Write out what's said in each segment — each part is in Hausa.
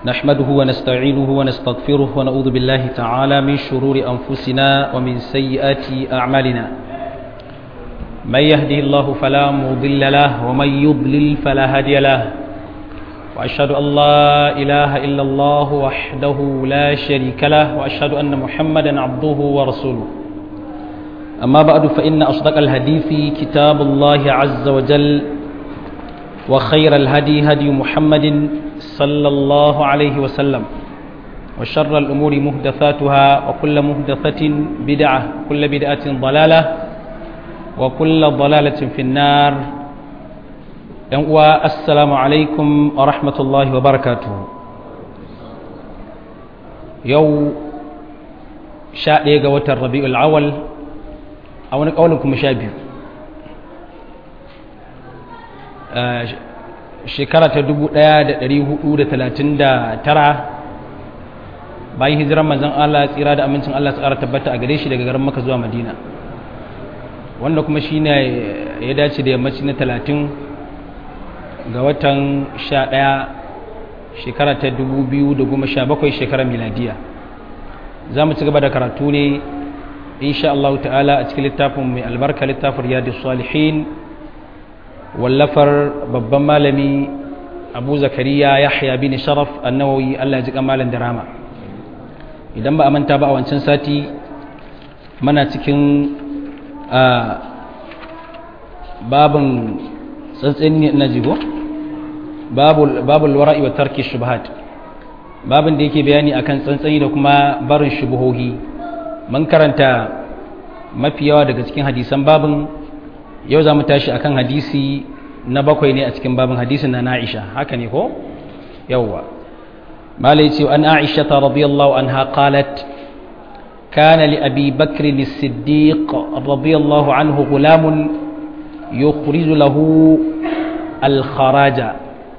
نحمده ونستعينه ونستغفره ونعوذ بالله تعالى من شرور أنفسنا ومن سيئات أعمالنا من يهده الله فلا مضل له ومن يضلل فلا هادي له وأشهد أن لا إله إلا الله وحده لا شريك له وأشهد أن محمدا عبده ورسوله أما بعد فإن أصدق الحديث كتاب الله عز وجل وخير الهدي هدي محمد صلى الله عليه وسلم وشر الأمور مهدثاتها وكل مهدثة بدعة كل بدعة ضلالة وكل ضلالة في النار السلام عليكم ورحمة الله وبركاته يو شاء يقوة الربيع الأول أو نقولكم شابه shekara ta 1439 bayan hijiran manzon Allah tsira da amincin Allah tsara tabbata a gare shi daga garin Makka zuwa Madina wanda kuma shine ya dace da yammaci na 30 ga watan 11 shekara ta 2017 shekarar miladiya za mu ci gaba da karatu ne insha Allah ta'ala a cikin littafin mai albarka littafin riyadus salihin wallafar babban malami abu zakariya yahya bin sharaf annawawi allah ya ji malam da rama idan ba a manta ba a wancan sati mana cikin babin tsantsin na jigo babul wara'i wa tarki shubhat babin da yake bayani akan tsantsani da kuma barin shubuhohi mun karanta mafi yawa daga cikin hadisan babin yau za mu tashi akan hadisi na bakwai ne a cikin babin hadisin na na'isha haka ne ko yauwa malai ce an aisha ta radiyallahu anha qalat kana li abi bakr as-siddiq radiyallahu anhu gulamun yukhriju lahu al-kharaja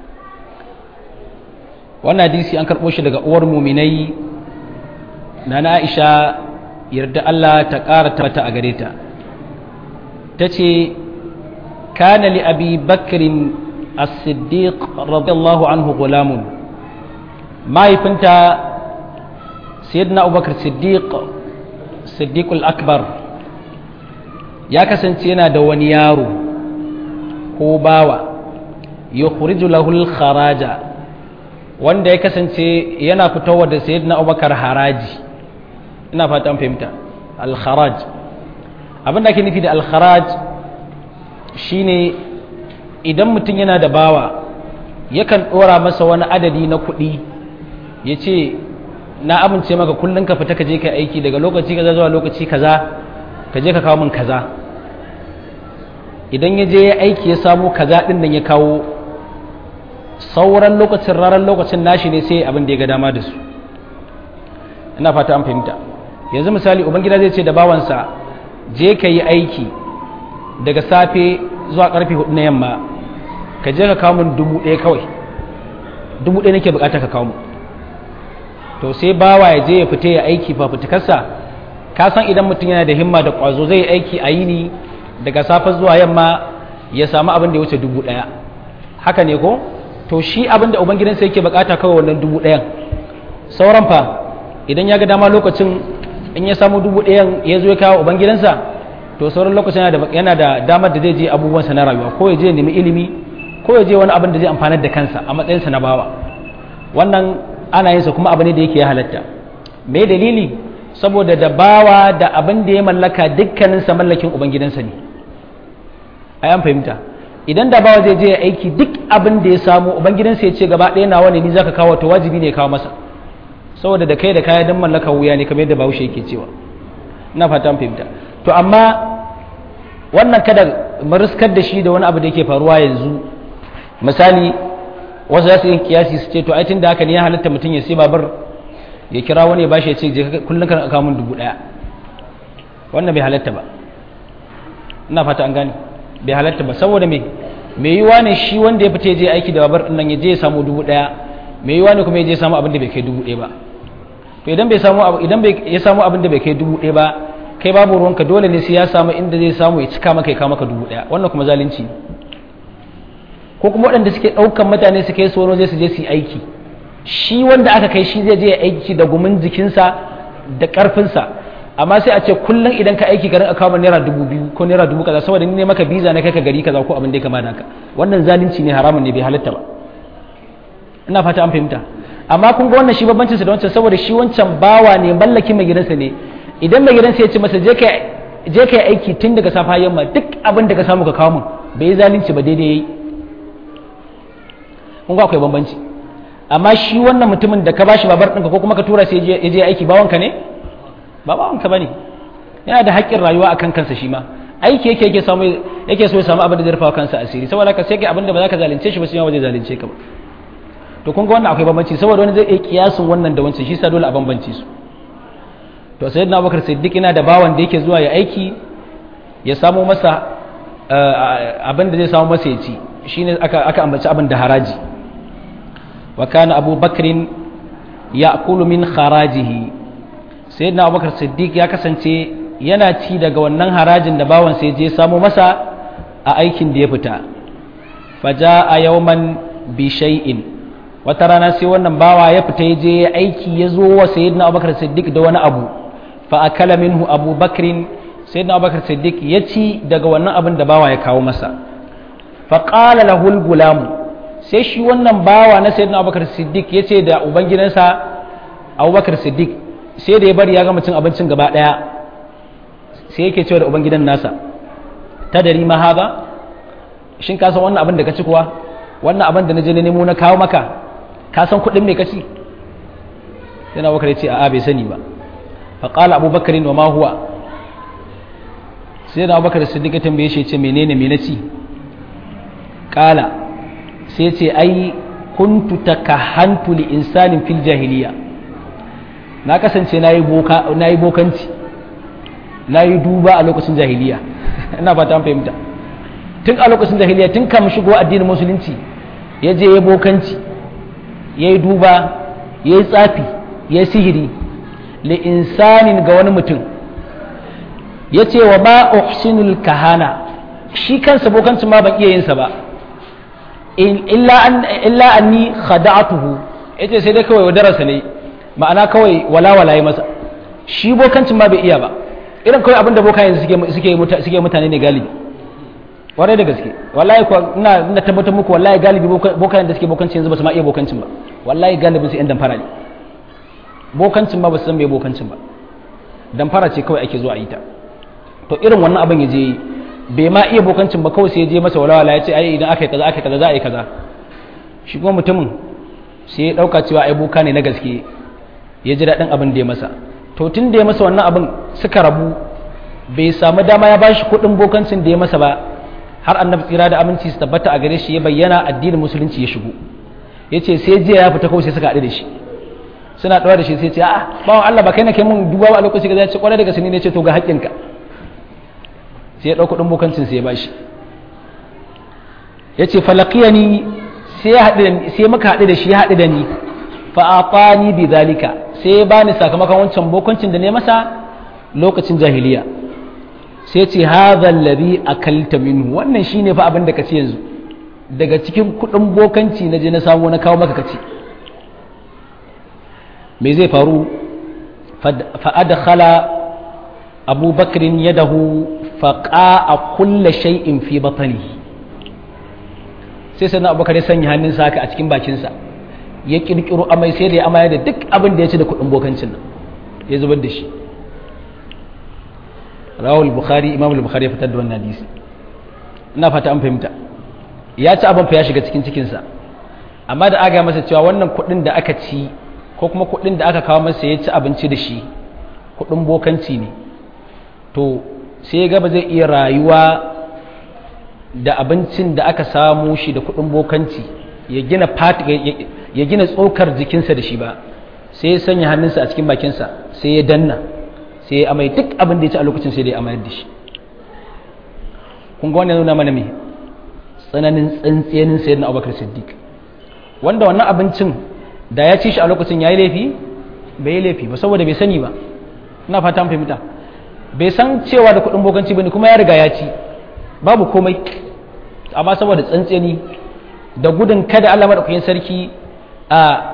wannan hadisi an karbo shi daga uwar muminai na na'isha yarda Allah ta ƙara tabbata a gare ta ta ce kana li abi bakirin as-siddiq radiyallahu anhu gulamun mahaifinta sayyidina abubakar siddiq siddiqul akbar ya kasance yana da wani yaro ko bawa yukhriju lahu kharaja wanda ya kasance yana fitowa da sayyidina abubakar haraji ina fata an fahimta al-kharaj abin da ake nufi da alkharaj shine idan mutum yana da bawa yakan ɗora masa wani adadi na kuɗi ya ce na amince maka kullum ka fita ka je ka aiki daga lokaci kaza zuwa lokaci kaza ka je ka kawo min kaza idan ya je ya aiki ya samu kaza ɗin nan ya kawo sauran lokacin ranar lokacin nashi ne sai abin da ya ga dama da su ina fata an fahimta yanzu misali ubangida zai ce da bawansa je ka yi aiki daga safe zuwa karfe hudu na yamma ka je ka kawo min dubu ɗaya kawai dubu ɗaya nake bukata ka kawo to sai bawa ya je ya fita ya aiki fafutukarsa ka san idan mutum yana da himma da ƙwazo zai yi aiki a yini daga safe zuwa yamma ya samu abin da ya wuce dubu ɗaya haka ne ko to shi abin da ubangidansa yake bukata kawai wannan dubu ɗayan sauran fa idan ya ga dama lokacin in ya samu dubu ɗayan ya zo ya kawo ubangidansa to sauran lokacin yana da damar da zai je abubuwansa na rayuwa ko ya je nemi ilimi ko ya je wani abin da zai amfanar da kansa a matsayinsa na bawa wannan ana yinsa kuma abu ne da yake ya halatta me dalili saboda da bawa da abin da ya mallaka dukkaninsa mallakin ubangidansa ne a yan fahimta idan da bawa zai je ya aiki duk abin da ya samu ubangidansa ya ce gaba ɗaya nawa ne ni zaka kawo to wajibi ne ya kawo masa saboda da kai da kaya don mallaka wuya ne kamar yadda bahaushe yake cewa ina fata an fahimta to amma wannan kada mariskar da shi da wani abu da yake faruwa yanzu misali wasu za su yi kiyasi su ce to aitin da haka ne ya halatta mutum ya sai babar ya kira wani ya bashi ya ce kullum kan aka mun dubu daya wannan bai halatta ba ina fata an gane bai halatta ba saboda me me yiwa ne shi wanda ya fita ya je aiki da babar nan ya je ya samu dubu daya me yiwa ne kuma ya je ya samu abin da bai kai dubu daya ba to idan bai samu idan bai ya samu abin da bai kai dubu ɗaya ba kai babu ruwanka dole ne sai ya samu inda zai samu ya cika maka ya kawo maka dubu ɗaya wannan kuma zalunci ko kuma waɗanda suke ɗaukan mutane su kai su wani zai su je su yi aiki shi wanda aka kai shi zai je ya aiki da gumin jikinsa da ƙarfinsa amma sai a ce kullum idan ka aiki garin akawo naira dubu biyu ko naira dubu kaza saboda ni ne maka biza na kai ka gari kaza ko abin da ya kama da haka wannan zalunci ne haramun ne bai halatta ba ina fata an fahimta amma kun ga wannan shi babbancin sa da wancan saboda shi wancan bawa ne mallakin mai gidansa ne idan mai gidansa ya ce masa je ka je ka aiki tun daga safa yamma duk abin da ka samu ka kawo min bai yi zalunci ba daidai yayi kun ga akwai bambanci amma shi wannan mutumin da ka bashi babar ɗinka ko kuma ka tura sai ya je aiki bawanka ne ba bawanka bane yana da haƙƙin rayuwa akan kansa shi ma aiki yake yake samu yake so ya samu abin da zai rufa kansa asiri saboda haka sai kai abin da ba za ka zalunce shi ba sai ma ba zai zalunce ka ba to kun ga wannan akwai bambanci saboda wani zai iya kiyasin wannan da wancan shi sa dole a bambance su to sai na bakar siddiq yana da bawan da yake zuwa ya aiki ya samu masa abin da zai samu masa ya ci shine aka aka ambaci abin da haraji wa kana abu bakrin ya'kulu min kharajihi sayyidina abubakar siddiq ya kasance yana ci daga wannan harajin da bawan sai je samu masa a aikin da ya fita faja a yawman bi shay'in wata rana sai wannan bawa ya fita ya je ya aiki ya zo wa sayyidina abubakar siddiq da wani abu fa akala minhu abu bakrin sayyidina abubakar siddiq ya ci daga wannan abin da bawa ya kawo masa fa qala lahu al sai shi wannan bawa na sayyidina abubakar siddiq ya ce da ubangidansa abubakar siddiq sai da ya bari ya gama cin abincin gaba daya sai yake cewa da ubangidan nasa ta dari ma haza shin ka san wannan abin da ka ci kuwa wannan abin da na je na nemo na kawo maka ka san kuɗin mai kaci sai na bakar ya ce a'a bai sani ba fa qala abubakar wa ma huwa sai da abubakar siddiq ya tambaye shi ce menene me na ci qala sai ce ai kuntu takahantu li insanin fil jahiliya na kasance na yi bokanci na yi duba a lokacin jahiliya ina fata an fahimta tun a lokacin jahiliya tun kama shigo addinin musulunci ya je ya bokanci ya yi duba ya yi tsafi ya yi sihiri li insanin ga wani mutum ya ce wa ba uhsinul kahana shi kansa bokancin ma ban iya yinsa ba illa anni khada'atuhu yace sai dai kawai wadararsa ne ma'ana kawai walawala ya masa shi bokancin ma bai iya ba irin kawai abinda boka yanzu suke mutane ne galibi warai da gaske wallahi ko ina ina tabbatar muku wallahi galibi boka da suke bokancin yanzu ba su ma iya bokancin ba wallahi galibin su yan damfara ne bokancin ma ba su san bai bokancin ba damfara ce kawai ake zuwa a yi ta to irin wannan abin ya je bai ma iya bokancin ba kawai sai ya je masa walawala ya ce ai idan aka yi kaza aka yi kaza za a yi kaza shi kuma mutumin sai ya dauka cewa ai boka ne na gaske ya ji daɗin abin da ya masa to tun da ya masa wannan abin suka rabu bai samu dama ya bashi kuɗin bokancin da ya masa ba har annabi tsira da aminci su tabbata a gare shi ya bayyana addinin musulunci ya shigo ya ce sai jiya ya fita kawai sai suka haɗu da shi suna ɗaura da shi sai ce a'a bawan Allah ba kai na kai mun duba a lokaci ga ce kwarai daga sani ne ce to ga haƙƙinka sai ya ɗau kuɗin bokancin sai ya bashi ya ce falakiyani sai muka haɗu da shi ya haɗu da ni fa'afani bi zalika sai ya bani sakamakon wancan bokancin da ne masa lokacin jahiliya sai ce hadha alladhi akalta minhu wannan shine fa abin da kace yanzu daga cikin kudin bokanci na je na samu na kawo maka kace me zai faru fa adkhala Abu Bakr yadahu fa qa'a kull shay'in fi batnihi sai sai Abu Bakr ya sanya hannunsa haka a cikin bakinsa ya kirkiro amai sai da ya amaya da duk abin da ya ci da kudin bokancin nan ya zubar da shi rawul bukhari imam bukhari ya fitar da wannan hadisi ina fata an fahimta ya ci abin fa ya shiga cikin cikinsa amma da aga masa cewa wannan kudin da aka ci ko kuma kudin da aka kawo masa ya ci abinci da shi kudin bokanci ne to sai ya gaba zai iya rayuwa da abincin da aka samu shi da kudin bokanci ya gina ya gina tsokar jikinsa da shi ba sai ya sanya hannunsa a cikin bakinsa sai ya danna sai ya amai duk abin da ya ci a lokacin sai da ya amayar da shi kun ga wannan nuna mana me tsananin tsantsiyanin sayyid na abubakar siddiq wanda wannan abincin da ya ci shi a lokacin ya yi laifi bai yi laifi ba saboda bai sani ba ina fata an fahimta bai san cewa da kuɗin bokanci bane kuma ya riga ya ci babu komai amma saboda tsantsiyani da gudun kada Allah madaukakin sarki a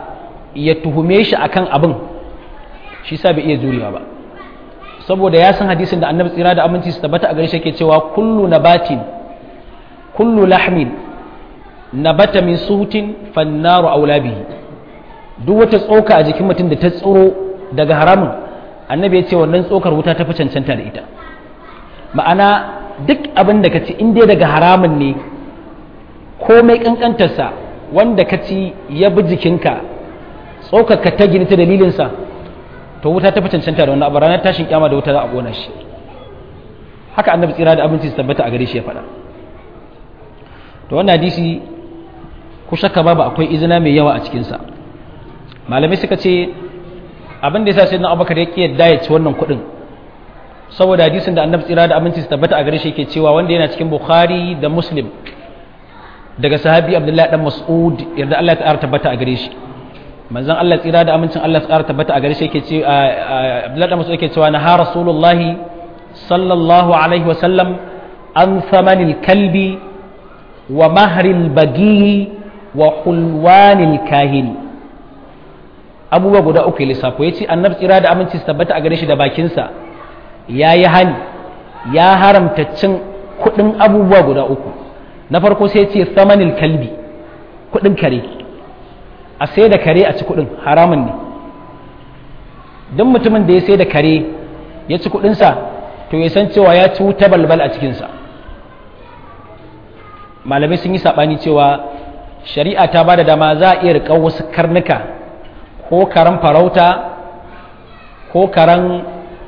ya tuhume shi akan abin shi sa bai iya jurewa ba saboda ya san hadisin da annabi tsira da aminci su tabbata a gare shi yake cewa kullu nabatin kullu lahmin nabata min suhutin fannaru aula bihi duk wata tsoka a jikin mutum da ta tsoro daga haramun annabi ya ce wannan tsokar wuta ta fi cancanta da ita ma'ana duk abin da ka ci in dai daga haramun ne komai kankantarsa wanda ka ci ya bi jikinka tsokar ka ta gini ta dalilinsa to wuta ta fi cancanta da wannan abu ranar tashin kyama da wuta za a gona shi haka annabi tsira da abinci su tabbata a gare shi ya faɗa to wannan hadisi ku shakka babu akwai izina mai yawa a cikinsa malamai suka ce abin da ya sa sai na abubakar ya ƙi yadda ya ci wannan kuɗin saboda hadisin da annabi tsira da abinci su tabbata a gare shi yake cewa wanda yana cikin bukhari da muslim daga sahabi abdullahi dan mas'ud yarda Allah ta tabbata a gare shi manzon Allah tsira da amincin Allah ta tabbata a gare shi yake ce abdullahi dan mas'ud yake cewa na ha rasulullahi sallallahu alaihi wa sallam an thamanil kalbi wa mahril bagi wa hulwanil kahin abubuwa guda uku lissafo ya ce annabi tsira da aminci su tabbata a gare shi da bakinsa ya yi hani ya haramta cin kuɗin abubuwa guda uku na farko sai ce samanil kalbi kuɗin kare a sai da kare a ci kuɗin haramun ne don mutumin da ya sai da kare ya ci kuɗinsa to ya san cewa ya ci wuta balbal a cikinsa malamai sun yi saɓani cewa shari'a ta ba da dama za a iya riƙar wasu karnuka ko karen farauta ko karen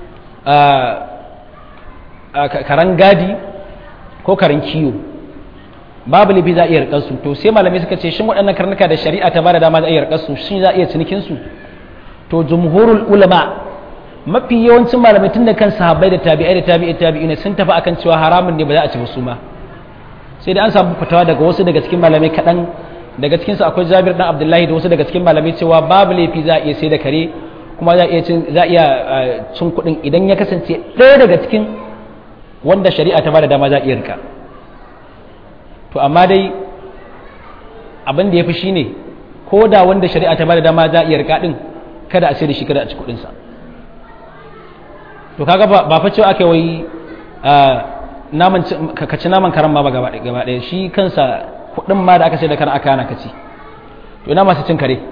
karen gadi ko karen kiyo babu lifi za a iya riƙar su to sai malamai suka ce shin waɗannan karnuka da shari'a ta ba da dama za a iya riƙar su shi za a iya cinikinsu to jumhurul ulama mafi yawancin malamai tun da kan sahabbai da tabi'ai da tabi'i tabi'ina sun tafi akan cewa haramun ne ba za a ci ba su ma sai da an samu fitawa daga wasu daga cikin malamai kaɗan daga cikin su akwai Jabir dan Abdullahi da wasu daga cikin malamai cewa babu laifi za a iya sai da kare kuma za a iya cin za a iya cin kuɗin idan ya kasance ɗaya daga cikin wanda shari'a ta bada dama za a iya rika to amma dai abin da ya fi shine ko da wanda shari'a ta bada dama za a iya rika din kada a sai da shi kada a ci kuɗinsa to kaga ba fa cewa aka wai naman ka ci naman karan ma ba gaba ɗaya shi kansa kuɗin ma da aka sai da karan aka hana ka ci to ina masu cin kare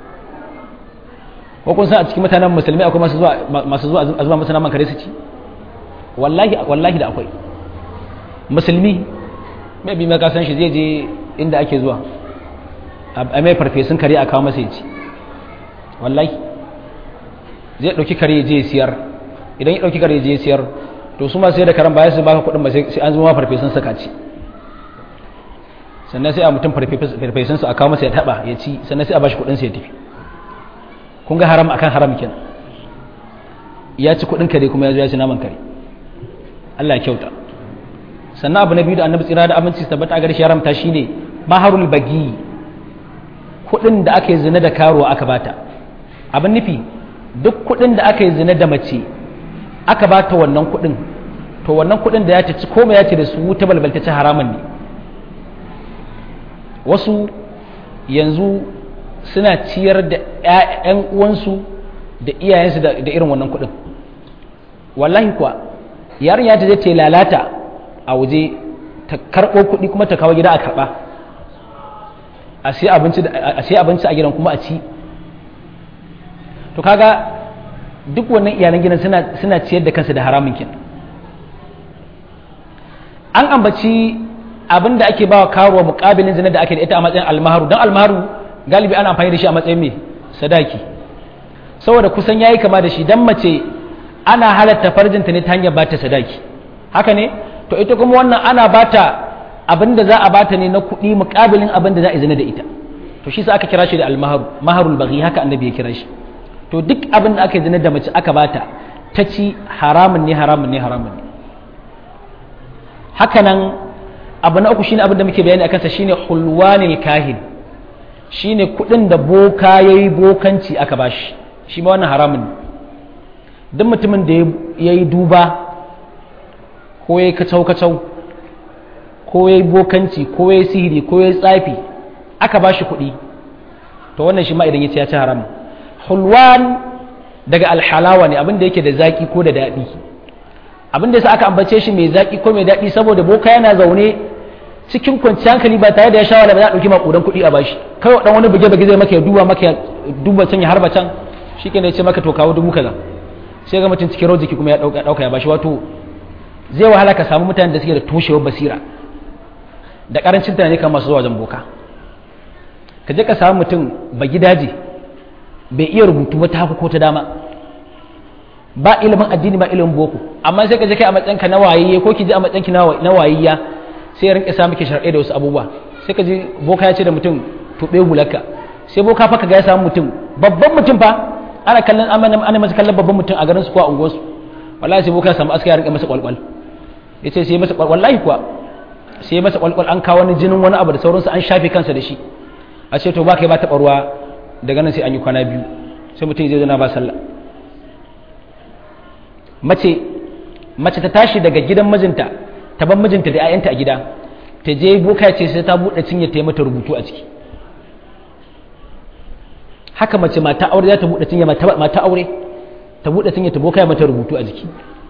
ko kun san a cikin mutanen musulmi akwai masu zuwa masu zuwa a zuwa masu naman kare su ci wallahi wallahi da akwai musulmi mai bi ka san shi zai je inda ake zuwa a mai farfesun kare a kawo masa ya ci wallahi zai ɗauki kare je siyar idan ya ɗauki kare je siyar to su ma sai da karan baya su baka kuɗin ba sai an zama farfesun saka ci sannan sai a mutum farfesun su a kawo masa ya taɓa ya ci sannan sai a bashi kuɗin sa ya tafi kun ga haram akan haram kenan ya ci kuɗin kare kuma ya zo ya ci naman kare Allah ya kyauta sannan abu na biyu da annabi tsira da aminci su tabbata a gare shi haramta shine maharul bagi kuɗin da aka yi zina da karuwa aka bata abin nufi duk kuɗin da aka yi zina da mace aka ba ta wannan kuɗin to wannan kuɗin da ya ta ci koma ya ce da su wuta balbalta ci haramun ne wasu yanzu suna ciyar da 'ya'yan uwansu da iyayensu da irin wannan kuɗin wallahi kuwa yarinya ta je ta lalata a waje ta karɓo kuɗi kuma ta kawo gida a karɓa a sai abinci a gidan kuma a ci to kaga duk wannan iyalan gidan suna ciyar da kansu da haramun kin an ambaci abin da ake bawa karuwa mukabilin zina da ake da ita a matsayin almaharu don almaharu galibi ana amfani da shi a matsayin mai sadaki saboda kusan yayi kama da shi dan mace ana halatta farjinta ne ta hanyar bata sadaki haka ne to ita kuma wannan ana bata abin da za a bata ne na kuɗi mukabilin abin da za a zina da ita to shi sa aka kira shi da almaharu maharul baghi haka annabi ya kira shi to duk abin da aka zina da mace aka bata ta ci haramun ne haramun ne haramun ne hakanan abu na uku shine abin da muke bayani akan sa shine hulwanil kahin shine kudin da boka yayi bokanci aka bashi shi ma wannan haramun ne duk mutumin da yayi duba ko yayi kacau kacau ko yayi bokanci ko yayi sihiri ko yayi tsafi aka bashi kuɗi to wannan shi ma idan ya ce ya ci haram hulwan daga alhalawa ne abin da yake da zaki ko da daɗi abin da yasa aka ambace shi mai zaki ko mai daɗi saboda boka yana zaune cikin kwanciyar hankali ba tare da ya shawara ba za a ɗauki maƙudan kuɗi a bashi kawai ɗan wani buge-buge zai maka ya duba maka ya duba can ya harba can shi ke ya ce maka to kawo dubu kaza sai ga mutum cikin rojiki kuma ya ɗauka ya bashi wato zai wahala ka samu mutanen da suke da toshewar basira da ƙarancin tunani kan masu zuwa wajen boka ka je ka samu mutum ba gidaje bai iya rubutu ba ta haku ko ta dama ba ilimin addini ba ilimin boko amma sai ka je kai a matsayinka na wayayye ko ki je a matsayinki na wayayya sai ya rinka sa miki sharɗai da wasu abubuwa sai ka ji boka ya ce da mutum tuɓe hularka sai boka fa ka ga ya samu mutum babban mutum fa ana kallon ana masa kallon babban mutum a garin su ko a unguwarsu wallahi sai boka ya samu aska ya rinka masa kwalkwal ya ce sai masa kwalkwal wallahi kuwa sai masa kwalkwal an kawo wani jinin wani abu da sauransu an shafe kansa da shi a ce to ba kai ba taɓa ruwa daga nan sai an yi kwana biyu sai mutum zai zana ba sallah mace mace ta tashi daga gidan mijinta ta ban mijinta da 'ya'yanta a gida ta je boka ce sai ta buɗe cinye ta yi mata rubutu a ciki haka mace mata aure za ta buɗe cinye mata aure ta buɗe cinye ta boka ya mata rubutu a jiki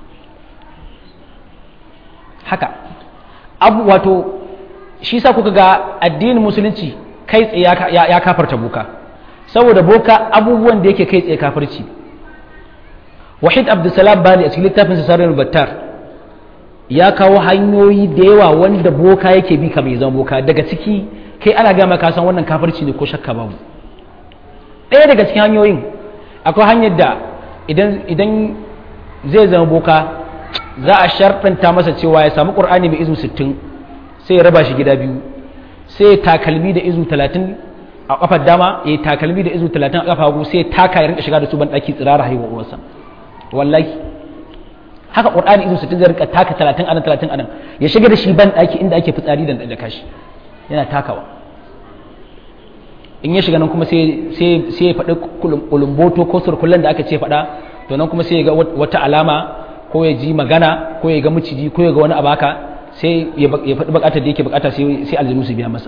haka abu wato shi sa kuka ga addinin musulunci kai tsaye ya kafarta boka saboda boka abubuwan da yake kai tsaye kafirci wahid abdulsalam bani a cikin littafin sasarar battar ya kawo hanyoyi da yawa wanda boka yake bi kamar zama boka daga ciki kai ana gama ka san wannan kafirci ne ko shakka babu ɗaya daga cikin hanyoyin akwai hanyar da idan zai zama boka za a sharɗanta masa cewa ya samu ƙur'ani mai izu sittin sai ya raba shi gida biyu sai ya takalmi da izu talatin a kafar dama ya takalmi da izu talatin a kafa hagu sai ya taka ya rinka shiga da su ban ɗaki tsirara haihuwa uwarsa wallahi haka qur'ani izu sittin zai rinka taka talatin anan talatin anan ya shiga da shi ban ɗaki inda ake fitsari da da kashi yana takawa in ya shiga nan kuma sai sai sai ya faɗi kulumboto ko surkullen da aka ce faɗa to nan kuma sai ya ga wata alama ko ya ji magana ko ya ga miciji ko ya ga wani abaka sai ya faɗi bukatar da yake bukata sai sai aljinu su biya masa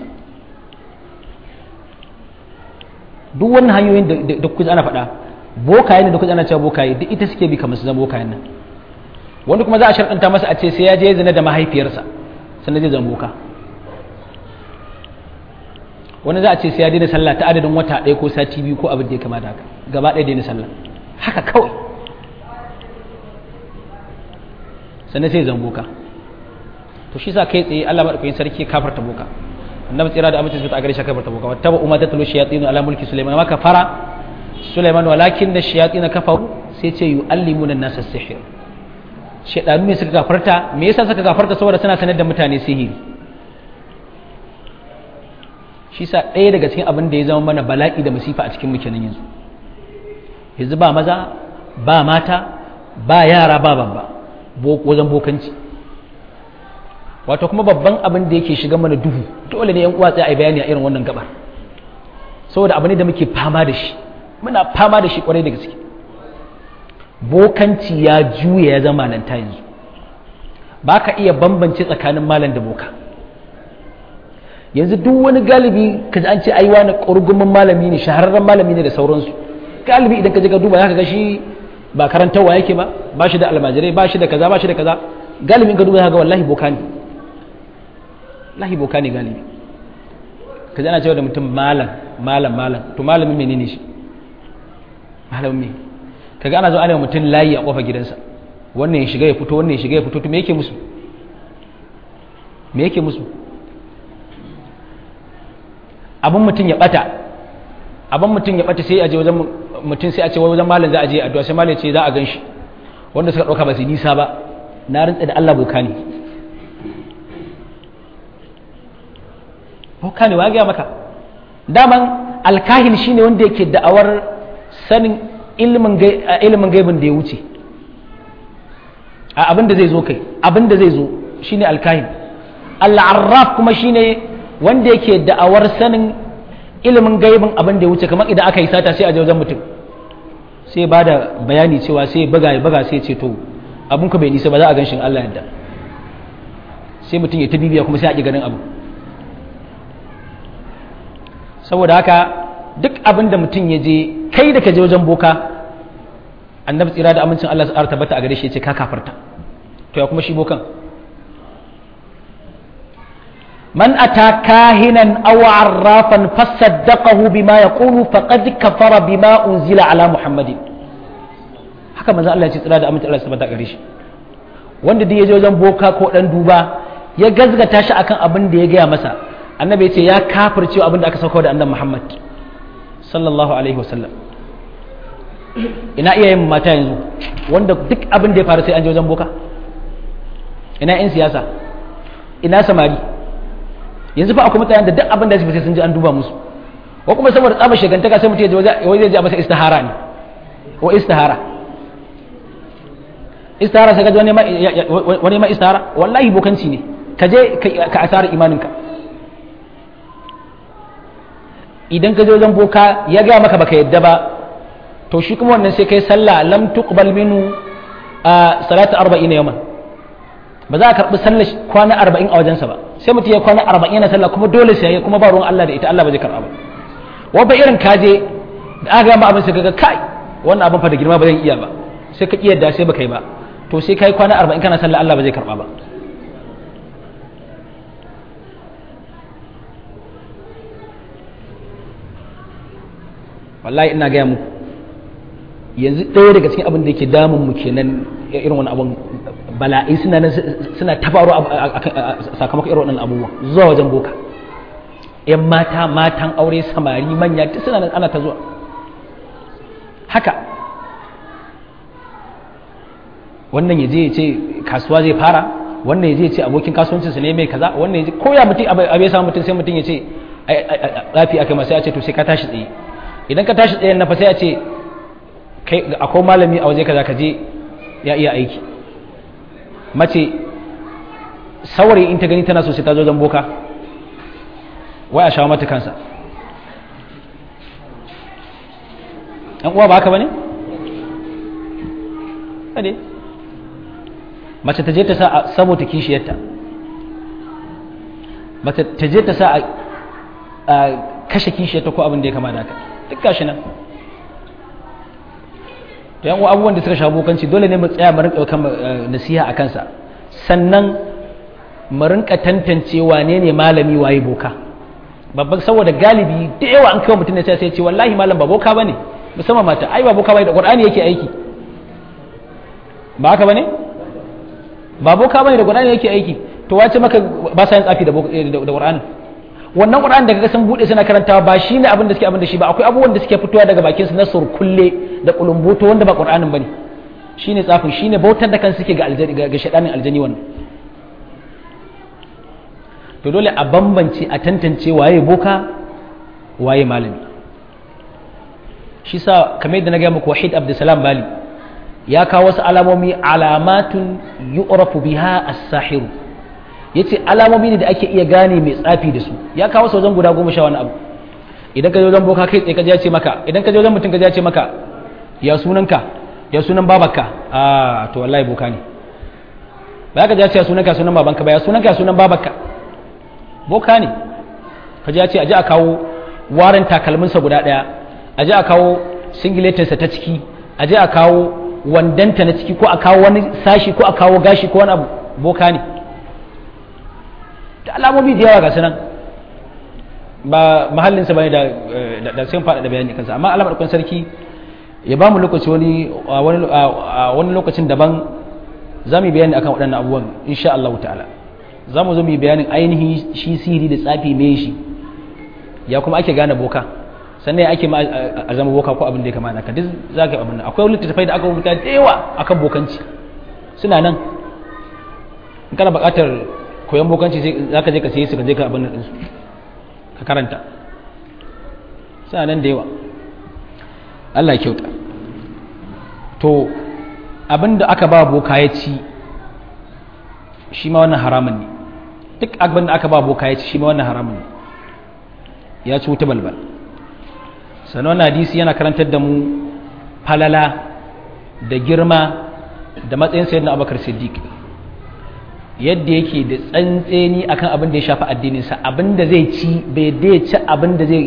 duk wannan hanyoyin da kuka ana faɗa bokaye ne da kuka ana cewa bokaye duk ita suke bi kamar su zama bokayen nan wani kuma za a sharɗanta masa a ce sai ya je zina da mahaifiyarsa sannan zai zama boka wani za a ce sai ya daina sallah ta adadin wata ɗaya ko sati biyu ko abin da ya kama da haka gaba ɗaya daina sallah haka kawai sannan sai zama boka to shi sa kai tsaye Allah madaukakin sarki kafarta boka annabi tsira da amince su ta gare shi kafarta boka wata ba umma tatlu shayatin ala mulki sulaiman ma kafara sulaiman walakin da shayatin kafaru sai ce yu'allimuna an-nasa sihir shedanu ne suka kafarta me yasa suka kafarta saboda suna sanar da mutane sihiri shi sa ɗaya daga cikin abin da ya zama mana bala'i da masifa a cikin muke nan yanzu yanzu ba maza ba mata ba yara ba babba wajen bokanci wato kuma babban abin da yake shiga mana duhu dole ne yan uwa tsaye a bayani a irin wannan gaba saboda abu ne da muke fama da shi muna fama da shi kwarai da gaske bokanci ya juya ya zama nan ta yanzu ba ka iya bambance tsakanin malam da boka yanzu duk wani galibi ka ji an ce ai wani ƙurgumin malami ne shahararren malami ne da sauransu galibi idan ka je ka duba za ka ga shi ba karantarwa yake ba ba shi da almajirai ba shi da kaza ba shi da kaza galibin ka duba za ka ga wallahi boka ne wallahi boka ne galibi ka ji ana cewa da mutum malam malam malam to malamin menene shi malamin me kaga ana zo ana mutum layi a kofar gidansa wannan ya shiga ya fito wannan ya shiga ya fito to me yake musu me yake musu abin mutum ya bata abin mutum ya bata sai a je wajen mutum sai a ce wajen malam za a je addu'a sai malam ya ce za a gan shi wanda suka dauka ba su nisa ba na rantsa da Allah boka ne boka ne wa ga maka daman alkahin shine wanda yake da'awar sanin ilimin ilimin gaibin da ya wuce a abin da zai zo kai abin da zai zo shine alkahin al-arraf kuma shine wanda yake da'awar sanin ilimin gaibin abin da ya wuce kamar idan aka yi sata sai a je wajen mutum sai ba da bayani cewa sai buga ya buga sai ce to abin ka bai nisa ba za a gan shin Allah yadda sai mutum ya ta bibiya kuma sai a ƙi ganin abu saboda haka duk abin da mutum ya je kai da ka je wajen boka annabi tsira da amincin Allah su tabbata a gare shi ya ce ka kafarta to ya kuma shi bokan man ata kahinan aw arrafan fasaddaqahu bima yaqulu faqad kafara bima unzila ala muhammadin haka manzo Allah ya ce tsira da amincin Allah su tabbata a gare shi wanda duk ya je wajen boka ko dan duba ya gazgata shi akan abin da ya gaya masa annabi ya ce ya kafirce abin da aka sauka da annabi Muhammad sallallahu alaihi wasallam ina iyayen mata yanzu wanda duk abin da ya faru sai an je wajen boka ina yan siyasa ina samari yanzu fa akwai mutanen da duk abin da su sai sun ji an duba musu ko kuma saboda tsaba shigantaka sai mutum ya je wai zai je masa istihara ne ko istihara istihara sai ka ji wani ma istihara wallahi bokanci ne ka je ka asara imaninka idan ka je wajen boka ya gaya maka baka yadda ba to shi kuma wannan sai kai sallah lam tuqbal minhu a salatu 40 yawman ba za a karbi sallar kwana 40 a wajensa ba sai mutum ya kwana 40 yana sallah kuma dole sai ya kuma ba ruwan Allah da ita Allah ba zai karba ba wanda irin kaje da aka gama abin sai kaga kai wannan abin fa da girma ba zan iya ba sai ka kiyar da sai baka yi ba to sai kai kwana 40 kana sallah Allah ba zai karba ba wallahi ina gaya muku yanzu ɗaya daga cikin abin da yake damun mu kenan irin wani abin bala'i suna nan suna ta faru sakamakon irin wannan abubuwa zuwa wajen boka yan mata matan aure samari manya duk suna nan ana ta zuwa haka wannan ya je ya ce kasuwa zai fara wannan ya je ya ce abokin kasuwancinsa ne mai kaza wannan ya je ko ya mutum abu ya samu mutum sai mutum ya ce lafiya kai masu ya ce to sai ka tashi tsaye idan ka tashi tsayen na fa sai a ce kai akwai malami a waje kaza ka je ya iya aiki mace saurayi in ta gani tana so sai ta zo zan boka wai a shawo mata kansa ɗan uwa ba haka ba ne? ne mace ta je ta sa a saboda kishiyarta mace ta je ta sa a kashe kishiyarta ko abin da ya kama da haka duk gashi nan to yan abubuwan da suka sha bokanci dole ne mu tsaya mu rinka kan nasiha a kansa sannan mu rinka tantance wane ne malami waye boka babban saboda galibi da yawa an kawo mutum ne sai sai ce wallahi malam ba boka bane musamman mata ai ba boka bane da qur'ani yake aiki ba haka bane ba boka bane da qur'ani yake aiki to wace maka ba sa yin tsafi da da qur'ani wannan qur'an da kaga sun bude suna karantawa ba shine abin da suke abin da shi ba akwai abubuwan da suke fitowa daga bakin su na surkulle da kulumboto wanda ba qur'anin bane shine tsafin shine bautar da kan suke ga aljani ga shedanin aljani wannan to dole a bambance a tantance waye boka waye malami shi sa kamar yadda na ga muku wahid abdulsalam bali ya kawo wasu alamomi alamatun yu'rafu biha as-sahiru yace alamomi ne da ake iya gane mai tsafi da su ya kawo wajen guda goma sha wani abu idan ka je wajen boka kai tsaye ka je ce maka idan ka je wajen mutum ka je ce maka ya sunanka ya sunan babarka a to wallahi boka ne ba ka je ce ya sunanka sunan babanka ba ya sunanka sunan babarka boka ne ka je ce aje a kawo warin takalminsa guda daya aje a kawo singiletinsa ta ciki aje a kawo wandanta na ciki ko a kawo wani sashi ko a kawo gashi ko wani abu boka ne da alamomi da yawa ga sunan ba mahallinsa ba ne da sun faɗa da bayani kansa amma alamar kun sarki ya ba mu lokaci wani wani lokacin daban za mu yi bayani akan waɗannan abubuwan insha Allah ta'ala za mu zo mu yi bayanin ainihin shi sihiri da tsafi me shi ya kuma ake gane boka sannan ya ake ma a zama boka ko abin da ya kama naka duk za ka yi abin akwai littattafai da aka rubuta da yawa akan bokanci suna nan in kana buƙatar koyon bokanci sai za ka je ka sayi su ka je ka abin nan ɗinsu ka karanta suna nan da yawa Allah ya kyauta to abin da aka ba boka ya ci shi ma wannan haramun ne duk abin da aka ba boka ya ci shi ma wannan haramun ne ya ci wuta balbal sannan wannan hadisi yana karantar da mu falala da girma da matsayin sayyidina abubakar siddiq yadda yake da tsantseni akan abin da ya shafi addininsa abin da zai ci bai da ci abin da zai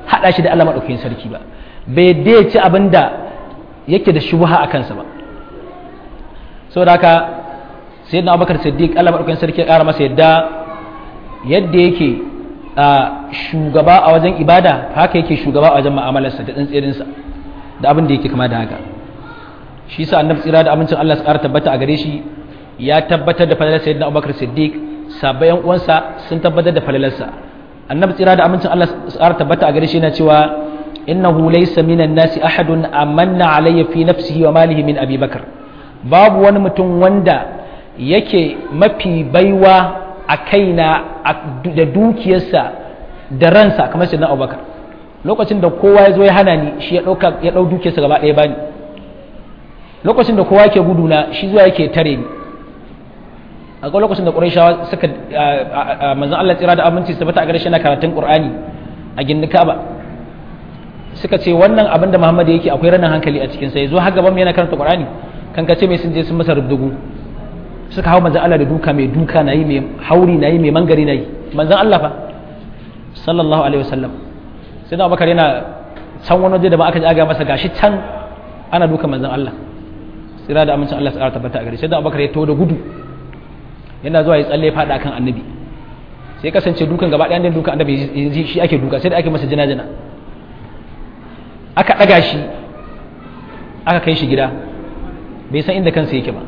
hada shi da Allah madaukakin sarki ba bai yadda ya ci abin da yake da shubha a kansa ba saboda haka sayyidina Abubakar Siddiq Allah madaukakin sarki ya kara masa yadda yadda yake shugaba a wajen ibada haka yake shugaba a wajen mu'amalarsa da tsantsirinsa da abin da yake kama da haka shi sa annabi tsira da amincin Allah su ƙara tabbata a gare shi ya tabbatar da falalar sayyidina Abubakar Siddiq sabayan uwansa sun tabbatar da falalarsa annabi tsira da amincin Allah su ƙara tabbata a gare shi yana cewa innahu laysa minan nasi ahadun amanna alayya fi nafsihi wa malihi min Abi Bakar babu wani mutum wanda yake mafi baiwa a kaina da dukiyarsa da ransa kamar sayyidina Abubakar lokacin da kowa ya zo ya hana ni shi ya ɗauka ya ɗau dukiyarsa gaba ɗaya bani lokacin da kowa yake guduna shi zuwa yake tare ni a ga lokacin da ƙurayshawa suka manzon Allah tsira da aminci su bata a gare shi na karatun Qur'ani a gindin Ka'aba suka ce wannan abin da Muhammad yake akwai ranar hankali a cikin sa yazo har gaban mu yana karanta Qur'ani kan ka ce mai sun je sun masa rubdugu suka hawo manzon Allah da duka mai duka nayi mai hauri nayi mai mangari nayi manzon Allah fa sallallahu alaihi wasallam sai da Abubakar yana can wani waje da ba aka ji aga masa gashi can ana duka manzon Allah tsira da amincin Allah tsara tabbata a gare sai da Abubakar ya taho da gudu yana zuwa ya tsalle fada kan annabi sai kasance dukan gaba ɗayan dukan annabi shi ake duka sai da ake masa jina-jina aka ɗaga shi aka kai shi gida bai san inda kansa yake ba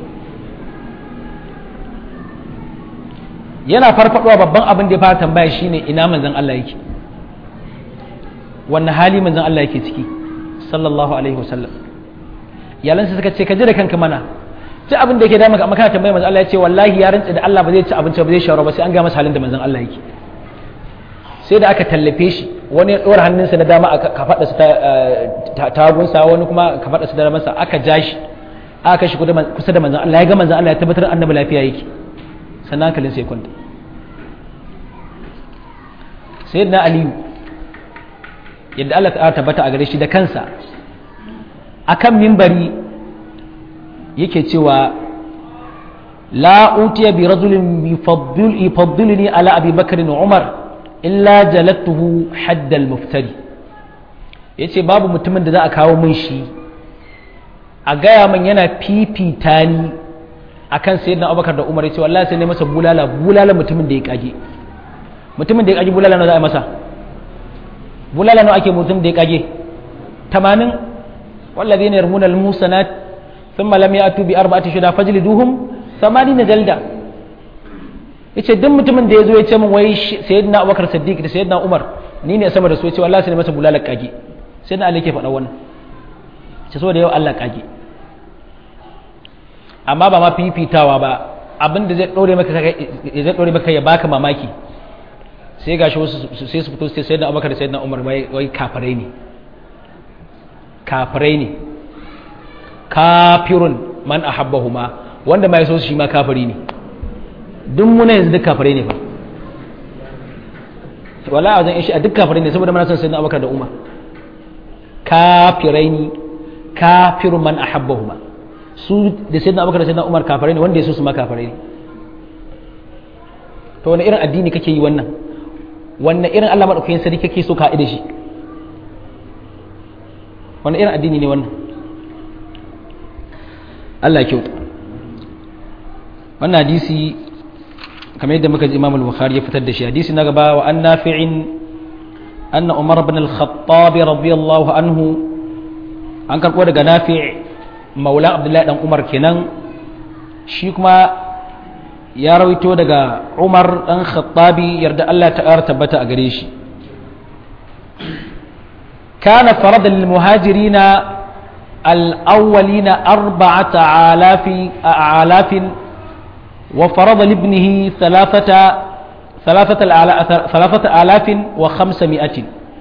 yana farfadowa babban abin da ya fara tambaya shine ina manzon Allah yake wannan hali manzon Allah yake ciki sallallahu alaihi wasallam iyalansa suka ce ka ji da kanka mana ci abin da yake da maka amma kana tambaya manzon Allah ya ce wallahi ya rantsa da Allah ba zai ci abinci ba zai shawara ba sai an ga masa halin da manzon Allah yake sai da aka tallafe shi wani ya ɗora hannunsa na dama a kafaɗarsa ta tagunsa wani kuma kafaɗarsa da damansa aka ja shi aka shi kusa da manzan Allah ya ga manzan Allah ya tabbatar annabi lafiya yake sannan hankalin sai kwanta sai na aliyu yadda Allah ta tabbata a gare shi da kansa akan mimbari yake cewa la utiya bi rajulin yufaddiluni ala abi bakr wa umar illa jalattuhu haddal muftari yace babu mutumin da za a kawo min shi a gaya min yana fifita ni akan sayyidina abubakar da umar yace wallahi sai ne masa bulala bulala mutumin da ya kage mutumin da ya kage bulala nawa za a masa bulala nawa ake mutum da ya kage 80 والذين يرمون المحصنات ثم لم يأتوا بأربعة شهداء فاجلدوهم ثمانين جلدة yace duk mutumin da ya zo ya ce min wai sayyidina Abubakar Siddiq da sayyidina Umar ni ne sama da su yace wallahi sai masa bulala kage sayyidina Ali ke faɗa wannan ce so da yau Allah kage amma ba ma fifitawa ba abin da zai dore maka zai dore maka ya baka mamaki sai gashi wasu sai su fito sai sayyidina Abubakar da sayyidina Umar wai wai kafirai ne kafirai ne kafirun man ahabbahuma wanda mai so shi ma kafiri ne duk muna yanzu duk kafirai ne fa wala a wajen ishi a duk kafirai ne saboda mana son sayyidina abubakar da umar kafirai ne kafirun man ahabbahuma su da sayyidina abubakar da sayyidina umar kafirai ne wanda ya so su ma kafirai ne to wani irin addini kake yi wannan wannan irin Allah madaukakin sarki kake so ka da shi wani irin addini ne wannan Allah kyau wannan hadisi kamar yadda muka ji Imam al-Bukhari ya fitar da shi hadisi na gaba wa an nafi'in anna Umar ibn al-Khattab radiyallahu anhu an karbo daga Nafi' maula Abdullahi dan Umar kenan shi kuma ya rawaito daga Umar dan Khattabi yarda Allah ta ƙara tabbata a gare shi kana farada lil muhajirina al-awwalina arba'ata alafi alafin وفرض لابنه ثلاثة ثلاثة ثلاثة آلاف وخمسمائة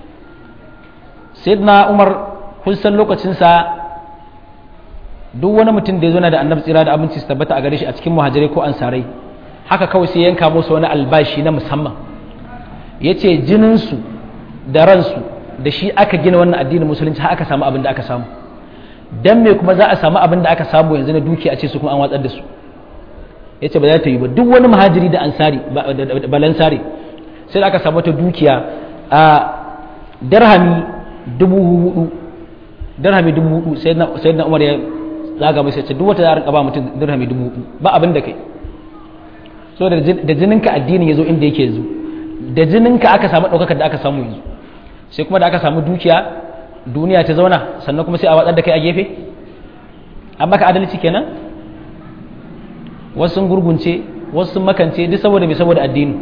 سيدنا عمر kun san lokacinsa duk wani mutum da ya zo na da annabi tsira da abinci su tabbata a gare shi a cikin muhajirai ko ansarai haka kawai sai yanka musu wani albashi na musamman ya ce jininsu da ransu da shi aka gina wannan addinin musulunci har aka samu abin da aka samu dan me kuma za a samu abin da aka samu yanzu na duki a ce su kuma an watsar da su ya ce ba za ta yi ba duk wani muhajiri da ansari balansari sai da aka samu ta dukiya a dirhami dubu hudu dirhami dubu hudu sai na umar ya zaga mai sai ce duk wata za a rinka ba mutum dirhami dubu hudu ba abin da kai so da jininka addinin ya zo inda yake yanzu da jininka aka samu ɗaukakar da aka samu yanzu sai kuma da aka samu dukiya duniya ta zauna sannan kuma sai a watsar da kai a gefe an baka adalci kenan wasu sun gurgunce wasu sun makance duk saboda mai saboda addini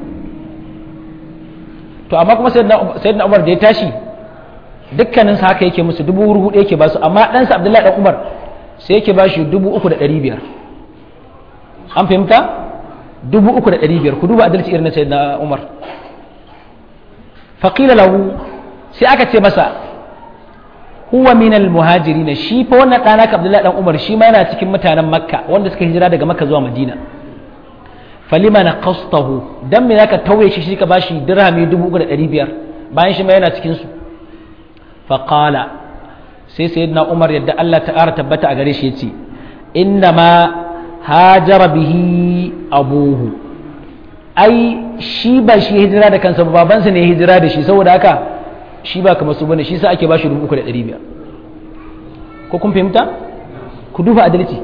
to amma kuma sayyidina umar da ya tashi dukkanin sa haka yake musu dubu hudu yake ba su amma ɗansa abdullahi dan umar sai yake ba shi dubu uku da ɗari biyar an fahimta dubu uku da ɗari biyar ku duba adalci irin na sayyidina umar faƙila lahu sai aka ce masa huwa minal muhajirin shi fa wannan ɗana ka abdullahi dan umar shi ma yana cikin mutanen makka wanda suka hijira daga makka zuwa madina falima na qastahu dan me zaka tauye shi shi ka bashi dirhami 3500 bayan shi ma yana cikin su fa qala sai sayyidina umar yadda Allah ta'ala tabbata a gare shi yace inna ma hajara bihi abuhu ai shi ba shi hijira da kansa babansa ne hijira da shi saboda haka shi ba kamar su bane shi sa ake bashi 3500 ko kun fahimta ku duba adalci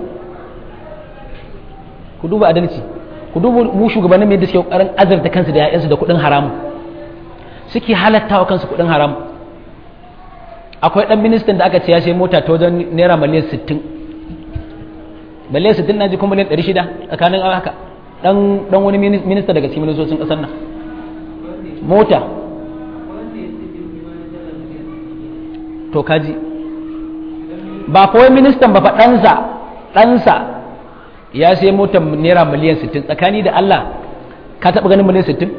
ku duba adalci ku duba mu shugabannin mai da suke kokarin azarta kansu da ƴaƴansu da kuɗin haramu suke halatta wa kansu kuɗin haramu akwai ɗan ministan da aka ce ya sai mota ta wajen naira miliyan 60 miliyan 60 na ji kuma miliyan 600 tsakanin haka dan dan wani minista daga cikin ministocin ƙasar nan mota to kaji ba kawai ministan ba fa ɗansa ɗansa ya sai motar naira miliyan 60 tsakani da Allah ka taɓa ganin miliyan 60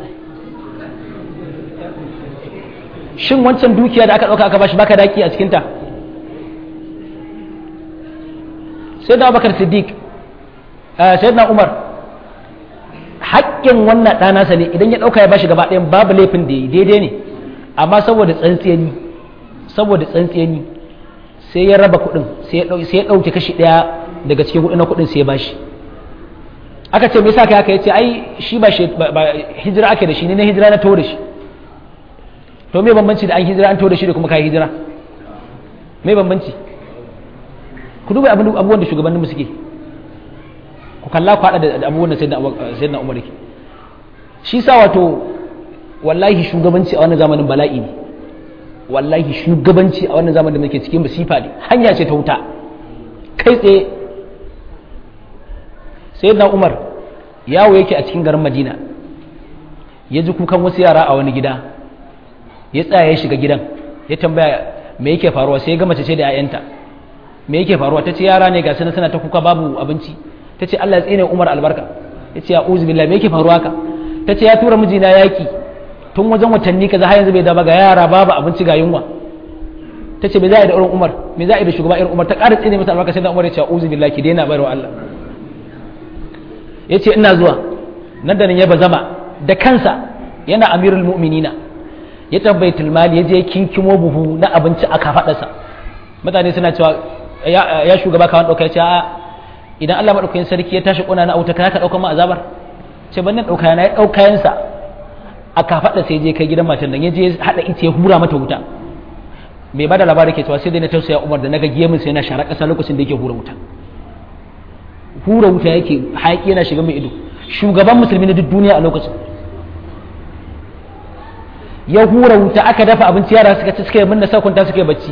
shin wancan dukiya da aka ɗauka aka bashi baka daki a cikinta sai da abakar siddiq sai na umar haƙƙin wannan ɗanasa ne idan ya ɗauka ya bashi gaba ɗayan babu laifin da ya daidai ne amma saboda tsantsiyani saboda tsantsiyani sai ya raba kuɗin sai ya ɗauke kashi ɗaya daga cikin kuɗin na kuɗin sai ya bashi aka ce me yasa kai haka yace ai shi ba hijira ake da shi ne na hijira na tawo da shi to me bambanci da an hijira an tawo da shi da kuma kai hijira me bambanci ku duba abubuwan da shugabanninmu suke ku kalla ku haɗa da abubuwan da sayyidina umar yake shi sa wato wallahi shugabanci a wannan zamanin bala'i ne wallahi shugabanci a wannan zamanin da muke cikin masifa ne hanya ce ta wuta kai tsaye sayyidina umar yawo yake a cikin garin madina ya ji kukan wasu yara a wani gida ya tsaya ya shiga gidan ya tambaya me yake faruwa sai ya ga mace ce da 'ya'yanta me yake faruwa ta ce yara ne ga suna suna ta kuka babu abinci ta ce Allah ya tsine Umar albarka ya ce ya uzu billah me yake faruwa ka ta ce ya tura mijina yaki tun wajen watanni kaza har yanzu bai da ga yara babu abinci ga yunwa ta ce me za a yi da irin Umar me za a yi da shugaba irin Umar ta ƙara tsine masa albarka sai da Umar ya ce uzu billah ki daina bayarwa Allah ya ce ina zuwa nan da nan ya bazama da kansa yana amirul mu'minina ya tabbaitul mali ya je kinkimo buhu na abinci a kafadarsa mutane suna cewa ya shugaba kawan ɗauka ya ce a idan Allah maɗaukakin sarki ya tashi ƙuna na auta ka ka ɗauka ma azabar ce ban nan ɗauka na ya ɗauka yansa a kafaɗa sai je kai gidan matan nan ya je haɗa ita ya hura mata wuta bai bada labari ke cewa sai dai na tausaya Umar da naga gemin sai yana shara ƙasa lokacin da yake hura wuta hura wuta yake haƙi yana shiga mai ido shugaban musulmi na duk duniya a lokacin ya hura wuta aka dafa abinci yara suka ci suka yi minna sakunta suka yi bacci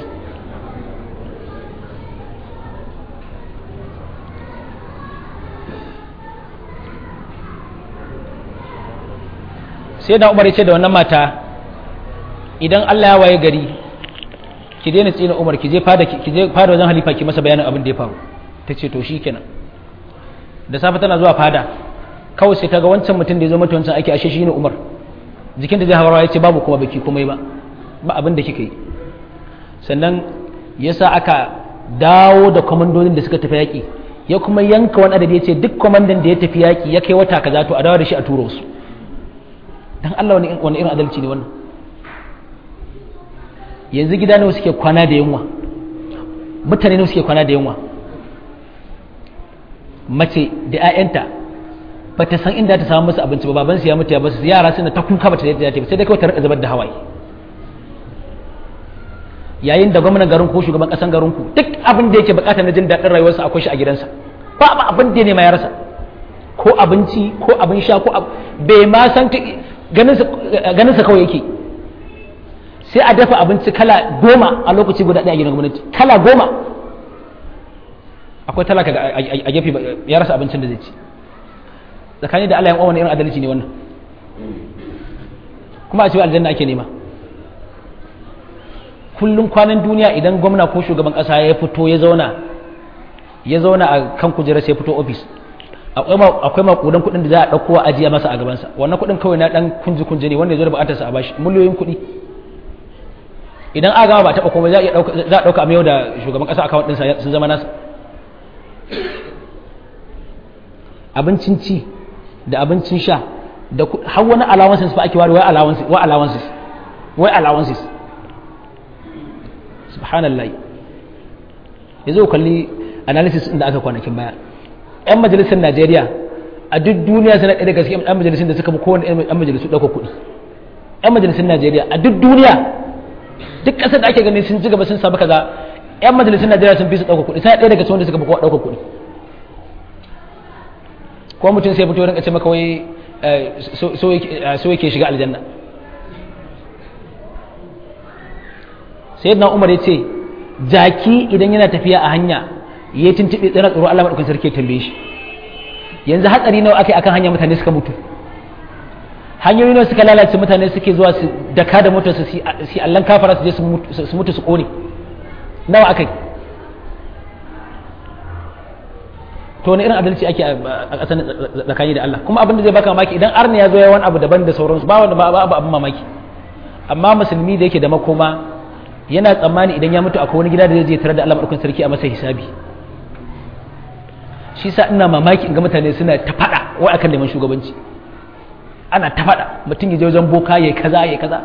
sai da umar ya ce da wannan mata idan Allah ya waye gari ki daina tsina umar ki je fada ki je fada wajen halifa ki masa bayanin abin da ya faru ta ce to shikenan da safe tana zuwa fada kawai sai ta ga wancan mutum da ya zo mata wancan ake ashe shine umar jikin da zai hawa ya ce babu kuma baki komai ba ba abin da kika yi sannan yasa aka dawo da kwamandonin da suka tafi yaƙi ya kuma yanka wani adadi ya ce duk kwamandan da ya tafi yaƙi ya kai wata kaza to a dawo da shi a turo su dan Allah wani irin adalci ne wannan yanzu gida nawa suke kwana da yunwa mutane nawa suke kwana da yunwa mace da 'ya'yanta ba ta san inda ta samu musu abinci ba baban su ya mutu ya basu yara suna ta kuka ba ta yadda ta sai dai kawai ta rika zubar da hawaye yayin da gwamnan garin ko shugaban kasan garin ku duk abin da yake bukata na jin daɗin rayuwarsa akwai shi a gidansa ba ba abin da ne ma ya rasa ko abinci ko abin sha ko bai ma san ganin sa kawai yake sai a dafa abinci kala goma a lokaci guda ɗaya a gidan gwamnati kala goma akwai talaka a gefe ya rasa abincin da zai ci tsakani da Allah ya wani irin adalci ne wannan kuma a cewa aljanna ake nema kullum kwanan duniya idan gwamna ko shugaban kasa ya fito ya zauna ya zauna a kan kujerar sai ya fito ofis akwai makudan kuɗin da za a ɗauko a ajiya masa a gabansa wannan kuɗin kawai na ɗan kunji kunji ne wanda ya zo da buƙatarsa a bashi miliyoyin kuɗi idan aka gama ba taɓa komai za a ɗauka a mayau da shugaban ƙasa akawun ɗinsa sun zama nasa abincin ci da abincin sha da har wani allowances fa ake ware wai allowances wai allowances wai allowances subhanallah yanzu kalli analysis din da aka kwanakin baya yan majalisar Najeriya a duk duniya suna ɗaya daga cikin yan majalisun da suka fi kowane yan majalisu ɗauka kuɗi yan majalisar Najeriya a duk duniya duk ƙasar da ake ganin sun ci gaba sun samu kaza yan majalisar Najeriya sun fi su ɗauka kuɗi sai ɗaya daga cikin wanda suka fi kowa ɗauka kuɗi ko mutum sai fito rinka ce maka wai so yake shiga aljanna sayyidina umar ya ce jaki idan yana tafiya a hanya ya tuntuɓe tsira tsoro Allah maɗaukin sarki ya tambaye shi yanzu hatsari nawa aka yi akan hanya mutane suka mutu hanyoyi nawa suka lalace mutane suke zuwa su daka da motar su si allan kafara su je su mutu su kone nawa aka yi to wani irin adalci ake a ƙasar tsakani da Allah kuma abin da zai baka mamaki idan arna ya zo ya wani abu daban da sauransu ba wanda ba abu abin mamaki amma musulmi da yake da makoma yana tsammani idan ya mutu akwai wani gida da zai je tare da Allah madaukakin sarki a masa hisabi shi sa ina mamaki in ga mutane suna ta faɗa wai akan neman shugabanci ana ta faɗa mutum ya je wajen boka ya kaza ya kaza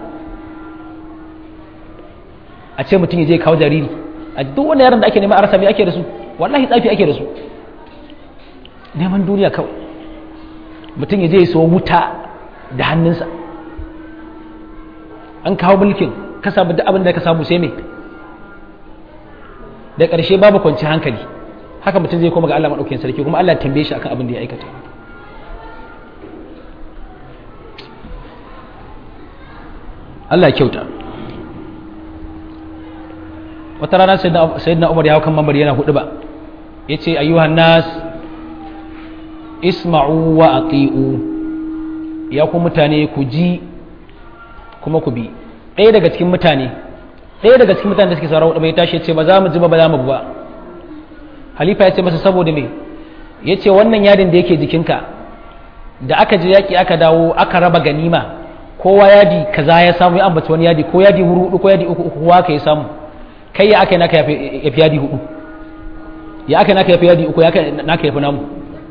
a ce mutum ya je kawo jariri a duk wani yaron da ake nema a rasa me ake da su wallahi tsafi ake da su neman duniya kawai mutum ya je ya so wuta da hannunsa an kawo mulkin ka samu duk abin da ka samu sai me da ƙarshe babu kwanci hankali haka mutum zai koma ga Allah maɗaukakin sarki kuma Allah tambaye shi akan abin da ya aikata Allah ya kyauta wata rana sayyidina Umar ya hau kan mambar yana hudu ba yace ayyuhan nas isma'u wa ati'u ya ku mutane ku ji kuma ku bi ɗaya daga cikin mutane ɗaya daga cikin mutane da suke sauraron bai tashi ya ce ba za mu ji ba ba za mu ba halifa ya ce masa saboda me ya ce wannan yadin da yake jikinka da aka je yaƙi aka dawo aka raba ganima kowa yadi kaza ya samu ya ambaci wani yadi ko yadi hudu ko yadi uku kowa ka ya samu kai ya aka naka ya fi yadi hudu ya aka naka ya fi yadi uku ya aka naka ya fi namu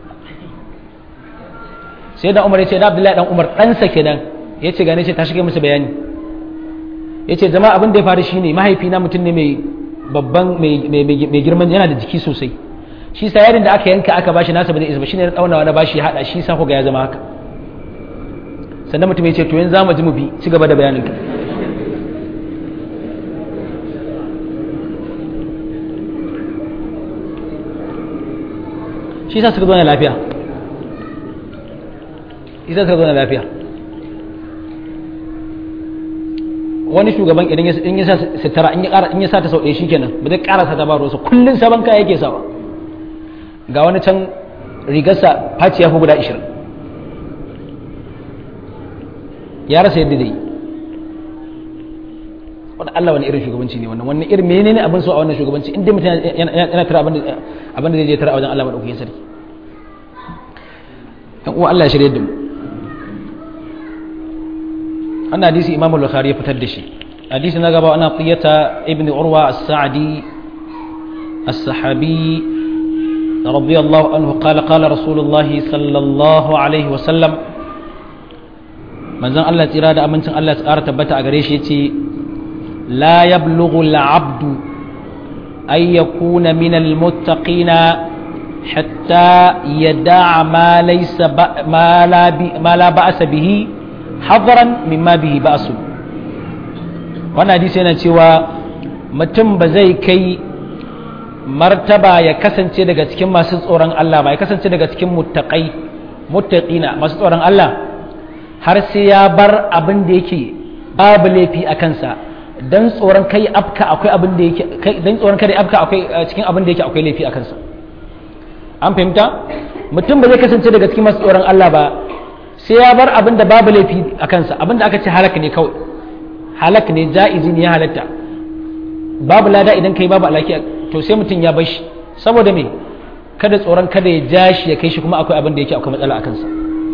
sai da umar ya ce da abdullahi dan umar ɗansa kenan ya ce gane ce ta shiga musu bayani ya ce zama abin da ya faru shine mahaifina mutum ne mai babban mai girman yana da jiki sosai shi sa yarin da aka yanka aka bashi nasa ba zai isa ba shine na tsaunawa na bashi ya hada shi sa ga ya zama haka sannan mutum ya ce to yanzu zamu ji mu bi ci gaba da bayanin ka shi sa suka zo na lafiya shi sa suka zo na lafiya wani shugaban idan ya sa sitara in ya sa ta sau ɗaya shikenan ba zai ƙara sa ta ba ruwansa kullum sabon kaya yake sawa ga wani can rigarsa faci ya fi guda ishirin ya rasa yadda zai wani Allah wani irin shugabanci ne wannan wannan irin menene abin so a wannan shugabanci inda mutum yana tara abin da zai je tara a wajen Allah maɗaukakin sarki yan uwa Allah ya shirya da mu wannan hadisi imam al-bukhari ya fitar da shi hadisi na gaba ana qiyata ibn urwa as-sa'di as-sahabi radiyallahu anhu qala qala rasulullah sallallahu alaihi wa sallam manzon Allah tsira da amincin Allah ya tsara tabbata a gare shi yace la yablughu al-'abdu ay yakuna min al-muttaqina hatta yada'a ma laysa ma la ba'sa bihi hadaran mimma bihi ba'su wannan hadisi yana cewa mutum ba zai kai martaba ya kasance daga cikin masu tsoron Allah ba ya kasance daga cikin muttaqai muttaqina masu tsoron Allah har sai ya bar abin da yake babu laifi a kansa dan tsoron kai afka akwai abin da yake dan tsoron kai afka akwai cikin abin da yake akwai laifi a kansa an fahimta mutum ba zai kasance daga cikin masu tsoron Allah ba sai ya bar abin da babu laifi a kansa abin da aka ce halak ne kawai halak ne ja'izi ne ya halatta babu lada idan kai babu alaki to sai mutum ya bar shi saboda me kada tsoron kada ya ja shi ya kai shi kuma akwai abin da yake akwai matsala a kansa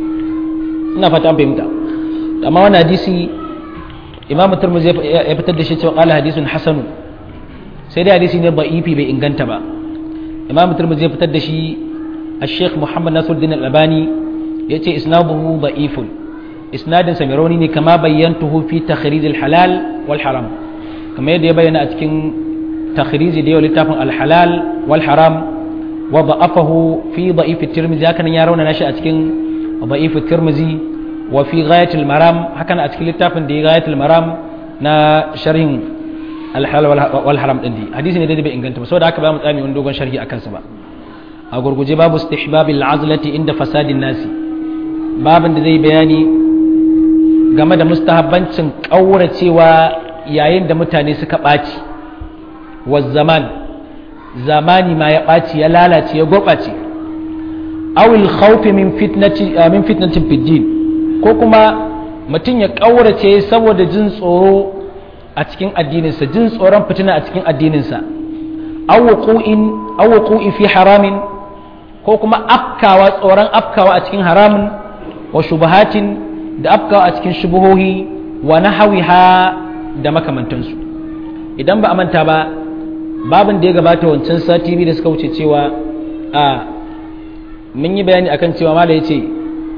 ina fata an fahimta amma wannan hadisi imamu turmuzi ya fitar da shi cewa qala hadisun hasanu sai dai hadisi ne ba'ifi bai inganta ba imamu turmuzi ya fitar da shi الشيخ محمد ناصر الدين الألباني يأتي إسناده ضعيف إسناد سميروني كما بينته في تخريج الحلال والحرام كما يدي بيان أتكين تخريج ديو لتافن الحلال والحرام وضعفه في ضعيف الترمذي هكذا يرون نشأ أتكين ضعيف الترمذي وفي غاية المرام هكذا أتكين لتافن دي غاية المرام نا شرح الحلال والحرام دي حديث ne dai bai inganta ba saboda haka ba mu tsami wani dogon sharhi akan sa ba a gurguje babu istihbabil azlati inda fasadin nasi babin da zai bayani game da mustahabbancin ƙauracewa yayin da mutane suka ɓaci wa zaman zamani ma ya ɓaci ya lalace ya gurɓace awil khawfi min fitnati min fitnatin fiddin ko kuma mutum ya ƙaurace saboda jin tsoro a cikin addininsa jin tsoron fitina a cikin addininsa aw wuqu'in fi haramin ko kuma afkawa tsoron afkawa a cikin haramun wa shubahatin da afkawa a cikin shubuhohi wa nahawiha da makamantansu idan ba a manta ba babin da ya gabata wancan sati biyu da suka wuce cewa a mun yi bayani akan cewa mala ya ce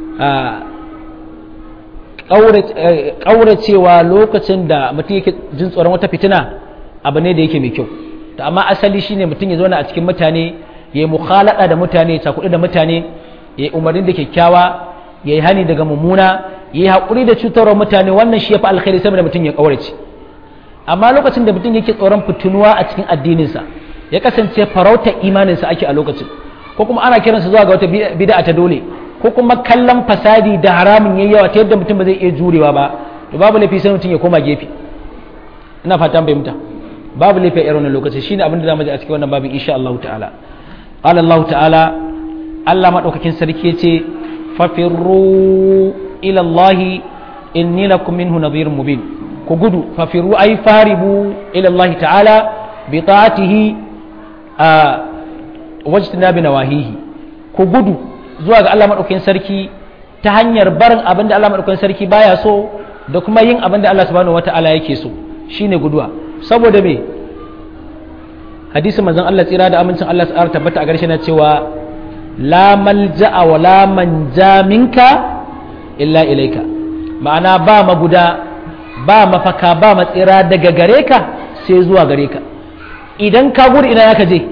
ƙauracewa lokacin da mutum yake jin tsoron wata fitina abu ne da yake mai kyau amma asali shine mutum ya zauna a cikin mutane ya yi mukhalada da mutane ya cakuɗu da mutane ya yi umarni da kyakkyawa ya yi hani daga mummuna ya yi haƙuri da cutarwar mutane wannan shi ya fi alkhairi saboda mutum ya ƙaurace amma lokacin da mutum yake tsoron fitunuwa a cikin addininsa ya kasance farautar imaninsa ake a lokacin ko kuma ana kiransa zuwa ga wata bid'a ta dole ko kuma kallon fasadi da haramun yayi yawa ta yadda mutum ba zai iya jurewa ba to babu laifi sai mutum ya koma gefe ina fatan fahimta babu laifi a irin wannan lokaci shine abin da zamu ji a cikin wannan babin insha Allah ta'ala قال الله تعالى الله مدوكاكين سركي يتي ففروا الى الله اني لكم منه نظير مبين كغدو ففروا اي فاربوا الى الله تعالى بطاعته آه واجتناب نواهيه كغدو zuwa ga Allah madaukakin sarki ta hanyar barin abin da Allah madaukakin sarki baya so da kuma yin abin da Allah subhanahu wataala yake so shine guduwa saboda me hadisin manzon Allah tsira da amincin Allah tsara tabbata a garshe na cewa la malja'a wa la manja minka illa ilaika ma'ana ba maguda ba mafaka ba matsira daga gare ka sai zuwa gare ka idan ka gudu ina ya ka je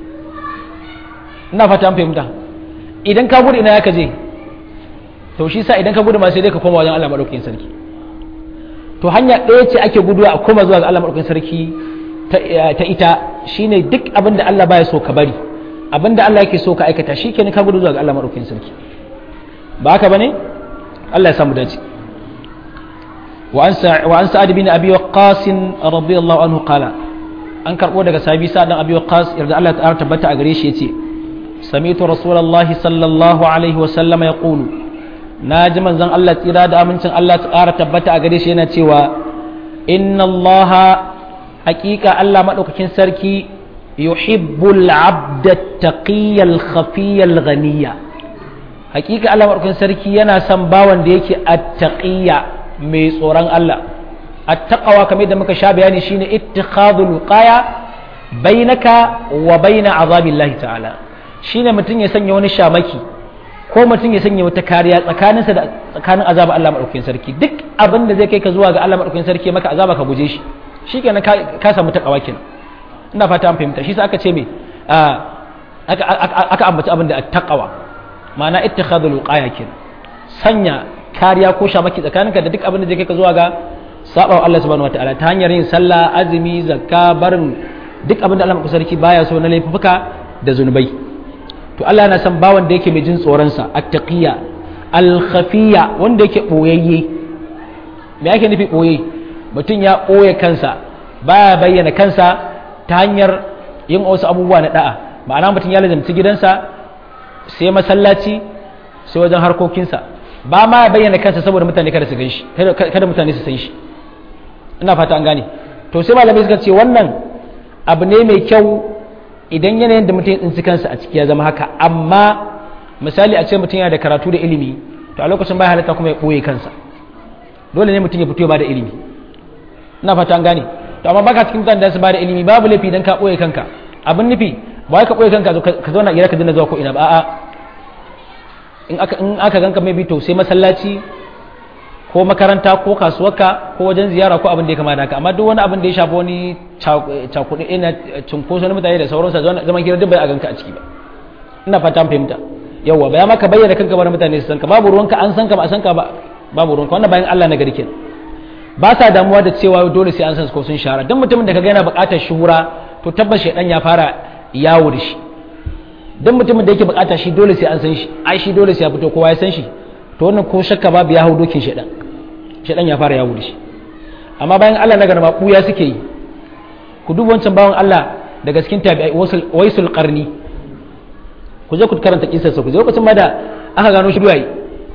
ina fata an fahimta idan ka gudu ina ya ka je to shi sa idan ka gudu ma sai dai ka koma wajen Allah madaukakin sarki to hanya ɗaya ce ake guduwa a koma zuwa ga Allah madaukakin sarki ta ita shine duk abin da Allah baya so ka bari abin da Allah yake so ka aikata shi kenan ka gudu zuwa ga Allah madaukakin sarki ba haka bane Allah ya samu dace wa an sa'ad bin abi waqqas radiyallahu anhu qala an karbo daga sahabi sa'ad bin abi waqqas yarda Allah ta tabbata a gare shi yace sami'tu rasulullahi sallallahu alaihi wa sallam yaqulu naji manzon Allah tsira da amincin Allah ta ƙara tabbata a gare shi yana cewa inna Allah hakika Allah maɗaukakin sarki yuhibbul abda taqiyal khafiyal ghaniya hakika Allah maɗaukakin sarki yana son bawan da yake attaqiya mai tsoron Allah attaqawa kamar da muka sha bayani shine ittikhadul qaya bainaka wa baina azabillahi ta'ala shine mutum ya sanya wani shamaki ko mutum ya sanya wata kariya tsakaninsa da tsakanin azabar Allah maɗaukakin sarki duk abin da zai kai ka zuwa ga Allah maɗaukakin sarki maka azaba ka guje shi shi kenan ka samu takawa kenan ina fata an fahimta shi sa aka ce me aka ambaci abin da taqawa ma'ana ittikhadul wiqaya kenan sanya kariya ko shamaki tsakaninka da duk abin da zai kai ka zuwa ga saba wa Allah subhanahu wataala ta hanyar yin sallah azumi zakka barin duk abin da Allah maka sarki baya so na laifuka da zunubai to Allah yana son bawan da yake mai jin tsoron sa attaqiyya al-khafiyya wanda yake boyayye me yake nufi boye mutum ya boye kansa baya bayyana kansa ta hanyar yin wasu abubuwa na da'a ma'ana mutum ya lazamci gidansa sai masallaci sai wajen harkokinsa ba ma bayyana kansa saboda mutane kada su gan shi kada mutane su san shi ina fata an gane to sai malamai suka ce wannan abu ne mai kyau idan yanayin da mutum ya tsinci kansa a ciki ya zama haka amma misali a ce mutum yana da karatu da ilimi to a lokacin bai halatta kuma ya ɓoye kansa dole ne mutum ya fito ya bada ilimi ina fata an gane to amma baka cikin mutane da su bada ilimi babu laifi dan ka ɓoye kanka abin nufi ba ka ɓoye kanka ka zauna gida ka dinga zuwa ko ina ba a'a in aka in aka ganka mai to sai masallaci ko makaranta ko kasuwarka ko wajen ziyara ko abin da ya kama da haka amma duk wani abin da ya shafi wani cakuɗe ina cunkoso na mutane da sauransa zaman hira duk bai a ganka a ciki ba ina fata an fahimta yawwa baya maka bayyana kanka ba mutane su san ka babu ruwanka an san ka ba a san ka ba babu ruwanka wannan bayan Allah na gari kenan ba sa damuwa da cewa dole sai an san ko sun shahara dan mutumin da kaga yana buƙatar shuhura to tabbas shedan ya fara yawo da shi dan mutumin da yake buƙata shi dole sai an san shi ai shi dole sai ya fito kowa ya san shi to wannan ko shakka babu ya hau dokin shedan shedan ya fara yawo da shi amma bayan Allah na garma buya suke yi ku duba wancan bawan Allah daga cikin tabi'ai waisul qarni ku je ku karanta kisarsa ku je lokacin ma da aka gano shi duwaye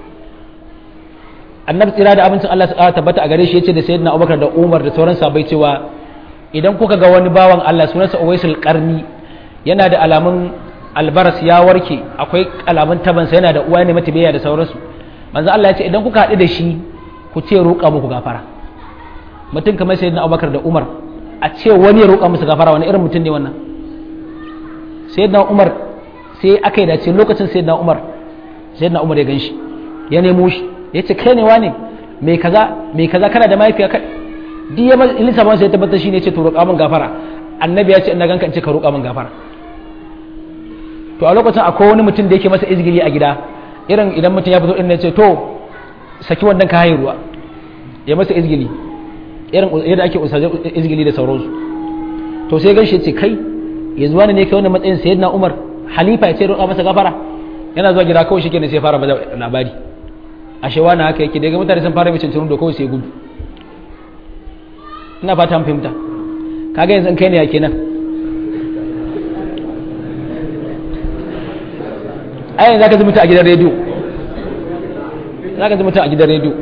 annabi tsira da abincin Allah ta tabbata a gare shi yace da sayyidina Abubakar da Umar da sauran sahabbai cewa idan kuka ga wani bawan Allah sunansa Uwaisul Qarni yana da alamun albaras ya warke akwai alamun tabansa yana da uwa ne mata da sauransu manzo Allah ya ce idan kuka haɗu da shi ku ce roƙa muku gafara mutum kamar sayyidina Abubakar da Umar a ce wani ya roƙa musu gafara wani irin mutum ne wannan sayyidina Umar sai aka yi dace lokacin sayyidina Umar sayyidina Umar ya ganshi ya nemo shi ya ce kai ne wane mai kaza mai kaza kana da mahaifiya kai duk ya ilisa ban sai tabbatar shi ne ce to roƙa min gafara annabi ya ce ina ganka in ce ka roƙa min gafara to a lokacin akwai wani mutum da yake masa izgiri a gida irin idan mutum ya fito din ne ce to saki wannan ka haye ruwa ya masa izgili irin yadda ake usaje izgili da sauransu to sai ganshi ce kai yanzu wani ne kai wannan matsayin sayyidina Umar halifa ya ce roƙa masa gafara yana zuwa gida kawai shikenan sai fara bada labari ashe wani haka yake daga mutane sun fara mai cincin da kawai sai gudu ina fata an fahimta kaga yanzu kai ne ya kenan a yanzu zaka ji mutum a gidan rediyo zaka ji mutum a gidan rediyo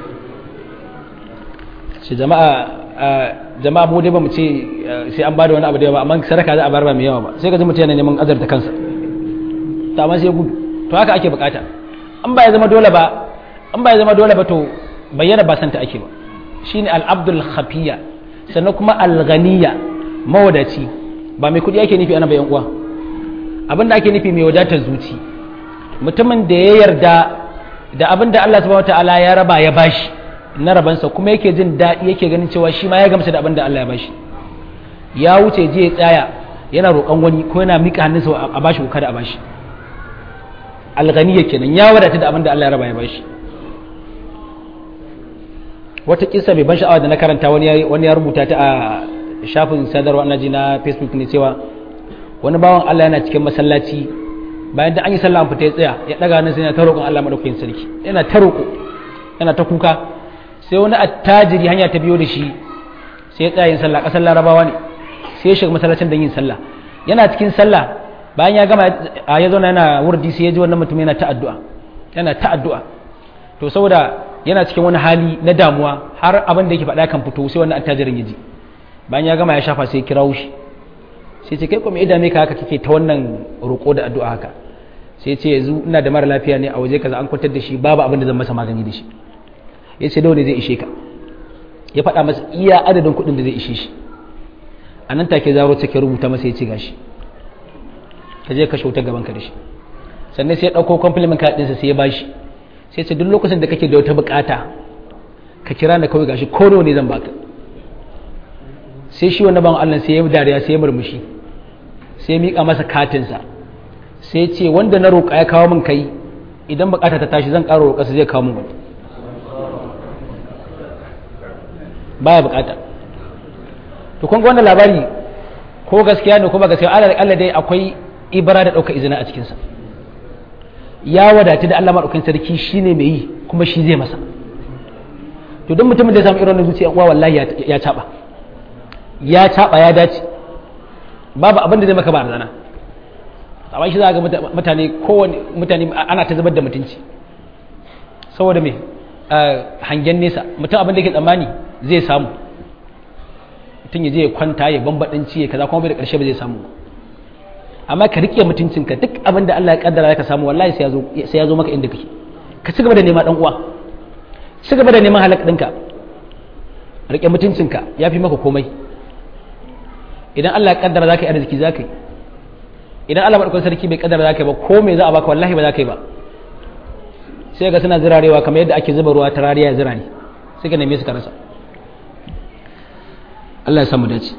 shi jama'a jama'a mu dai ba mu ce sai an bada wani abu da yawa amma sadaka za a bar ba mai yawa ba sai ka ji mutum yana neman azarta kansa to amma sai gudu to haka ake bukata an ba ya zama dole ba an ba ya zama dole ba to bayyana ba santa ake ba shine al-abdul khafiya sannan kuma al-ghaniya mawadaci ba mai kudi ake nufi ana bayan uwa abinda ake nufi mai wadatar zuci mutumin da ya yarda da abinda Allah subhanahu wataala ya raba ya bashi na rabansa kuma yake jin daɗi yake ganin cewa shi ma ya gamsa da abinda Allah ya bashi ya wuce je ya tsaya yana roƙon wani ko yana miƙa hannunsa a bashi ko kada a bashi al-ghaniya kenan ya wadata da abinda Allah ya raba ya bashi wata kisa mai ban sha'awa da na karanta wani ya rubuta ta a shafin sadarwa na ji na facebook ne cewa wani bawan Allah yana cikin masallaci bayan da an yi sallah an fita ya tsaya ya daga nan sai yana ta roƙon Allah madaukakin sarki yana ta roƙo yana ta kuka sai wani attajiri hanya ta biyo da shi sai ya tsaya yin sallah ƙasar larabawa ne sai ya shiga masallacin don yin sallah yana cikin sallah bayan ya gama ya zauna yana wurdi sai ya ji wannan mutum yana ta addu'a yana ta addu'a to saboda yana cikin wani hali na damuwa har abin da yake faɗa kan fito sai wannan attajirin ya ji bayan ya gama ya shafa sai kira shi sai ce kai kuma idan me ka haka kike ta wannan roƙo da addu'a haka sai ce yanzu ina da mara lafiya ne a waje kaza an kwantar da shi babu abin da zan masa magani da shi ya ce dole zai ishe ka ya faɗa masa iya adadin kuɗin da zai ishe shi a nan take zaro take rubuta masa ya ce gashi ka je ka shauta gaban ka da shi sannan sai ya ɗauko compliment card ɗinsa sai ya bashi sai ce duk lokacin da kake da wata bukata ka kira na kawai gashi ko ne zan baka sai shi wani ban Allah sai ya dariya sai ya murmushi sai ya mika masa katinsa sai ce wanda na roƙa ya kawo min kai idan bukata ta tashi zan ƙara roƙa su zai kawo min wani baya bukata to kun ga wannan labari ko gaskiya ne ko ba gaskiya Allah dai akwai ibara da ɗauka izina a cikinsa ya wadatu da Allah maɗaukin sarki shine mai yi kuma shi zai masa to don mutumin da ya samu irin wannan zuciya uwa wallahi ya caɓa ya caɓa ya dace babu abin da zai maka ba zana amma shi za ga mutane kowane mutane ana ta zubar da mutunci saboda me hangen nesa mutum abin da ke tsammani zai samu mutum ya je ya kwanta ya bambadanci ya kaza kuma bai da ƙarshe ba zai samu amma ka rike mutuncinka duk abin da Allah ya kaddara ka samu wallahi sai ya zo sai ya zo maka inda kake ka ci gaba da nema dan uwa ci gaba da neman halak ɗinka rike mutuncinka ya fi maka komai idan Allah ya kaddara za ka yi arziki za ka yi idan Allah maɗaukar sarki bai kaddara za ka yi ba ko me za a baka wallahi ba za ka yi ba sai ga suna zirarewa kamar yadda ake zuba ruwa ta rariya ya zira ne sai ka neme su ka rasa Allah ya samu dace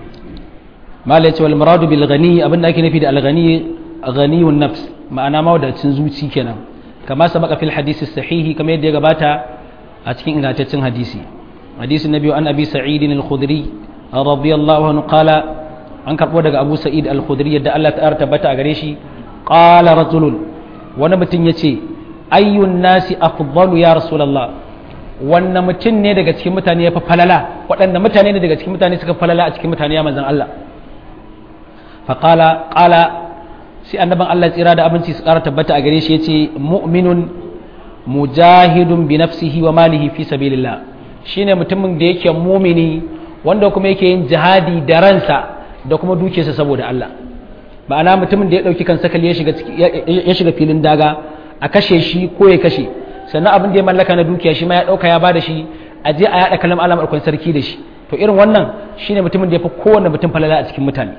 malai ce wal muradu bil ghani abinda ake nufi da al ghani ghaniyun nafs ma'ana mawadacin zuci kenan kama sabaka fil hadisi sahihi kamar yadda ya gabata a cikin ingantaccen hadisi hadisi na biyu an abi sa'id al-khudri radiyallahu anhu qala an karbo daga abu sa'id al-khudri yadda Allah ta tabbata a gare shi qala rajulun wani mutum yace ayyun nasi afdalu ya rasulullah wannan mutum ne daga cikin mutane ya fi falala waɗanda mutane ne daga cikin mutane suka falala a cikin mutane ya manzan Allah faƙala ƙala sai annaban Allah tsira da abinci su ƙara tabbata a gare shi ya ce mu'minun mujahidun bi nafsihi wa malihi fi sabilillah shine mutumin da yake mumini wanda kuma yake yin jihadi da ransa da kuma dukiyarsa saboda Allah ma'ana mutumin da ya ɗauki kan sakali ya shiga filin daga a kashe shi ko ya kashe sannan abin da ya mallaka na dukiya shi ma ya ɗauka ya ba da shi a je a yaɗa kalam alamar kwan sarki da shi to irin wannan shine mutumin da ya fi kowane mutum falala a cikin mutane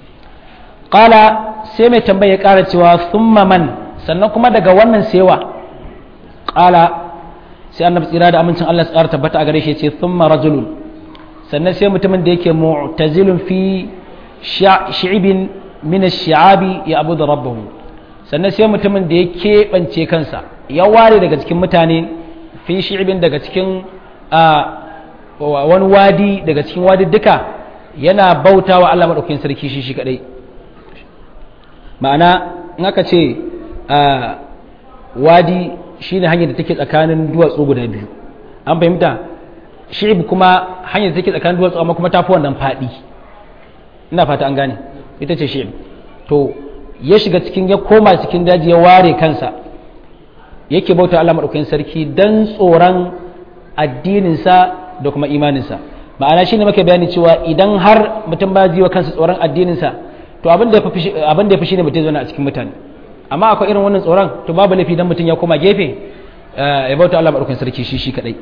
ƙala sai mai tambaya ya ƙara cewa summa man sannan kuma daga wannan sewa ƙala sai annabi tsira da amincin Allah tsara tabbata a gare shi ce summa rajulun sannan sai mutumin da yake mu'tazilun fi shi'ibin min ash-shi'abi ya abu da rabbahu sannan sai mutumin da ya keɓance kansa ya ware daga cikin mutane fi shi'ibin daga cikin wani wadi daga cikin wadi duka yana bauta wa Allah maɗaukin sarki shi shi kaɗai ma'ana in aka ce wadi shi ne hanyar da take tsakanin duwatsu guda biyu an fahimta shi'ib kuma hanyar da take tsakanin duwatsu amma kuma tafi wannan faɗi ina fata an gane ita ce shi'ib to ya shiga cikin ya koma cikin daji ya ware kansa yake bauta Allah maɗaukakin sarki don tsoron addininsa da kuma imaninsa ma'ana shine muke bayani cewa idan har mutum ba ji wa kansa tsoron addininsa to abin da ya fi shine mutum zauna a cikin mutane amma akwai irin wannan tsoron to babu laifi dan mutum ya koma gefe ya bauta Allah maɗaukakin sarki shi shi kadai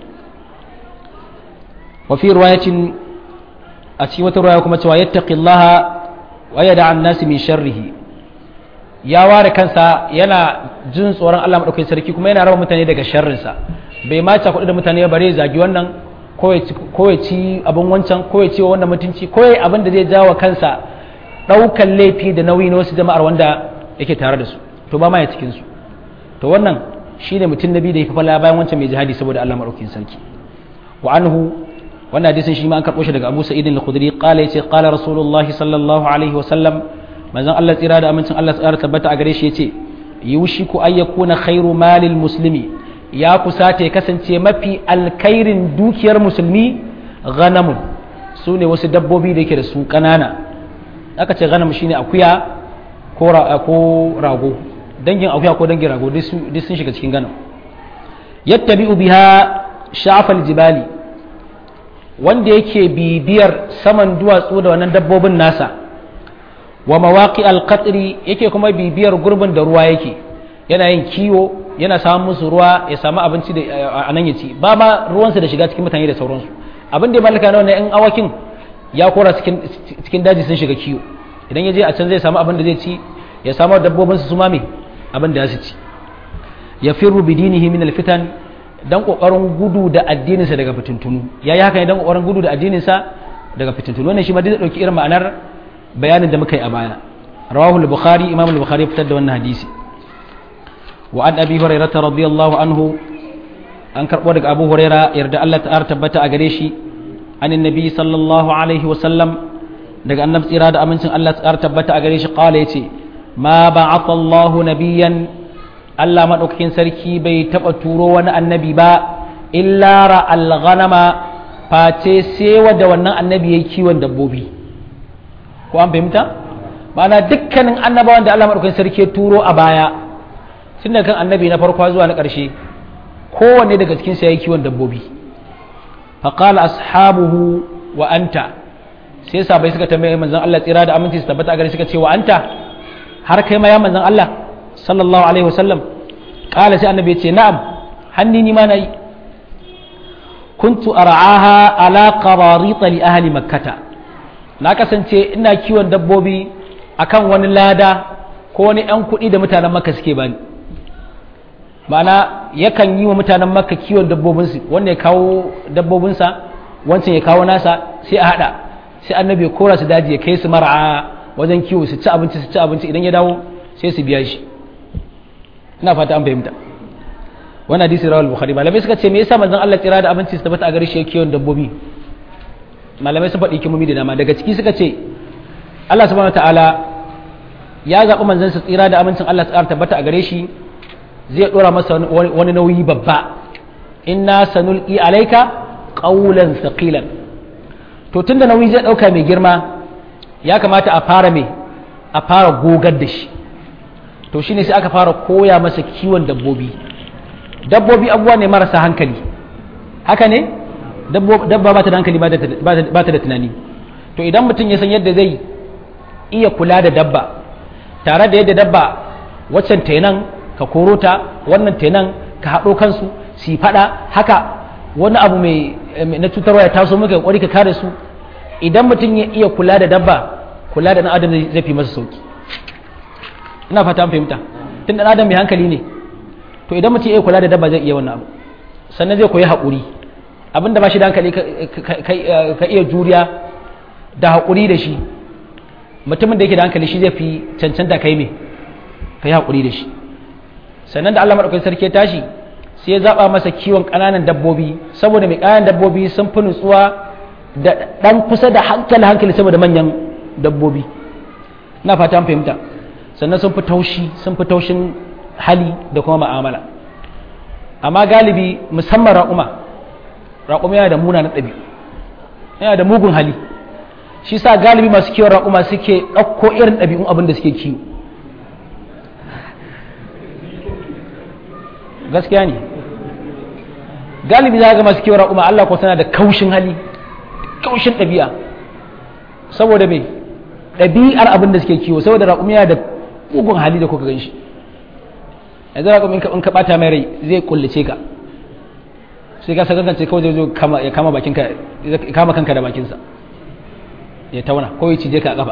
wa fi riwayatin a cikin wata riwaya kuma cewa yattaqillaha wa yada an nasi min sharrihi ya ware kansa yana jin tsoron Allah maɗaukakin sarki kuma yana raba mutane daga sharrinsa bai ma ta kuɗi da mutane ba bare zagi wannan ko ya ci abin wancan ko ya ci wa wannan mutunci ko ya abin da zai jawo kansa ɗaukan laifi da nauyi na wasu jama'ar wanda yake tare da su to ba ma ya cikin su to wannan shine mutum nabi da ya fi fala bayan wancan mai jihadi saboda Allah maɗaukakin sarki wa anhu wannan hadisin shi ma an karɓo shi daga Abu Sa'id al-Khudri qala yace qala Rasulullahi sallallahu alaihi wa sallam manzon Allah tsira da amincin Allah tsara tabbata a gare shi yace yushiku ay yakuna khairu malil muslimi ya kusata ya kasance mafi alkhairin dukiyar musulmi ghanamun su ne wasu dabbobi da yake da su kanana aka ce ghanam shine akuya ko rago dangin akuya ko dangin rago duk sun shiga cikin ganam yattabi'u biha sha'afal jibali wanda yake bibiyar saman duwatsu da wannan dabbobin nasa wa mawaqi alqatri yake kuma bibiyar gurbin da ruwa yake yana yin kiwo yana samun musu ruwa ya samu abinci da a nan ya ci ba ma ruwansa da shiga cikin mutane da sauransu abin da ya mallaka na wannan yan awakin ya kora cikin daji sun shiga kiwo idan ya je a can zai samu abin da zai ci ya samu dabbobin su mame abin da ya su ci ya firru bidinihi min alfitan dan kokarin gudu da addininsa daga fitintunu yayi haka ne dan kokarin gudu da addininsa daga fitintunu wannan shi ma zai dauki irin ma'anar bayanin da muka yi a baya rawahu al-bukhari imam al-bukhari ya fitar da wannan hadisi wa an abi hurairah radiyallahu anhu an karbo daga abu hurairah yarda Allah ta'ala tabbata a gare shi an annabi sallallahu alaihi wasallam daga annabi tsira da amincin Allah tsara tabbata a gare shi qala yace ma ba'atha Allahu nabiyyan Allah madaukakin sarki bai taba turo wani annabi ba illa ra'al ghanama face sai da wannan annabi yayi kiwon dabbobi ko an fahimta ma'ana dukkanin annabawan da Allah madaukakin sarki ya turo a baya tun daga kan annabi na farko zuwa na ƙarshe kowanne daga cikin sa yayi kiwon dabbobi faqala ashabuhu wa anta sai sabai suka tambaye manzon Allah tsira da aminci su tabbata a gare suka ce wa anta har kai ma ya manzon Allah sallallahu alaihi wasallam qala sai annabi ya ce na'am hanni ni ma nayi kuntu ar'aha ala qararit li ahli makkah na kasance ina kiwon dabbobi akan wani lada ko wani yan kuɗi da mutanen makka suke bani ma'ana yakan yi wa mutanen makka kiwon dabbobinsu wanda ya kawo dabbobinsa wancan ya kawo nasa sai a haɗa sai annabi ya kora su daji ya kai su mara'a wajen kiwo su ci abinci su ci abinci idan ya dawo sai su biya shi ina fata an fahimta wannan hadisi rawal bukhari malamai suka ce me yasa manzon Allah tsira da abinci su tabbata a gare shi kiwon dabbobi malamai sun faɗi kimomi da dama daga ciki suka ce Allah subhanahu wataala ya zaɓi manzon sa tsira da amincin Allah tsara tabbata a gare shi zai ɗora masa wani nauyi babba inna sanulqi alayka qawlan thaqilan to tunda nauyi zai ɗauka mai girma ya kamata a fara mai a fara gogar da shi to shine sai aka fara koya masa kiwon dabbobi dabbobi abubuwa ne marasa hankali haka ne dabba ba ta da hankali ba ta da tunani to idan mutum ya san yadda zai iya kula da dabba tare da yadda dabba waccan tenan ka koro ta wannan tenan ka haɗo kansu su yi faɗa haka wani abu mai na cutarwa ya taso maka kwari ka kare su idan mutum ya iya kula da dabba kula da ɗan adam zai fi masa sauki ina fata an fahimta tun ɗan adam mai hankali ne to idan mutum ya iya kula da dabba zai iya wannan abu sannan zai koyi haƙuri abin da ba shi da hankali ka iya juriya da haƙuri da shi mutumin da yake da hankali shi zai fi cancanta kai me ka yi haƙuri da shi sannan da Allah maɗaukakin sarki ya tashi sai ya zaɓa masa kiwon ƙananan dabbobi saboda mai ƙananan dabbobi sun fi nutsuwa da ɗan kusa da hankali hankali saboda manyan dabbobi na fata fahimta sannan sun fi taushi sun fi taushin hali da kuma ma'amala amma galibi musamman raƙuma raƙuma yana da munanan ɗabi'u yana da mugun hali shi sa galibi masu kiwon raƙuma suke ɗauko irin ɗabi'un abin da suke kiwo gaskiya ne galibi za ga masu kiwon raƙuma Allah ko tana da kaushin hali kaushin ɗabi'a saboda mai ɗabi'ar abin da suke kiwo saboda raƙumi yana da mugun hali da kuka gan shi yanzu raƙumi in ka ɓata mai rai zai kullace ka sai ka sakakance kawai zai zo ya kama bakinka ya kama kanka da bakinsa ya tauna ko ya cije ka a ƙafa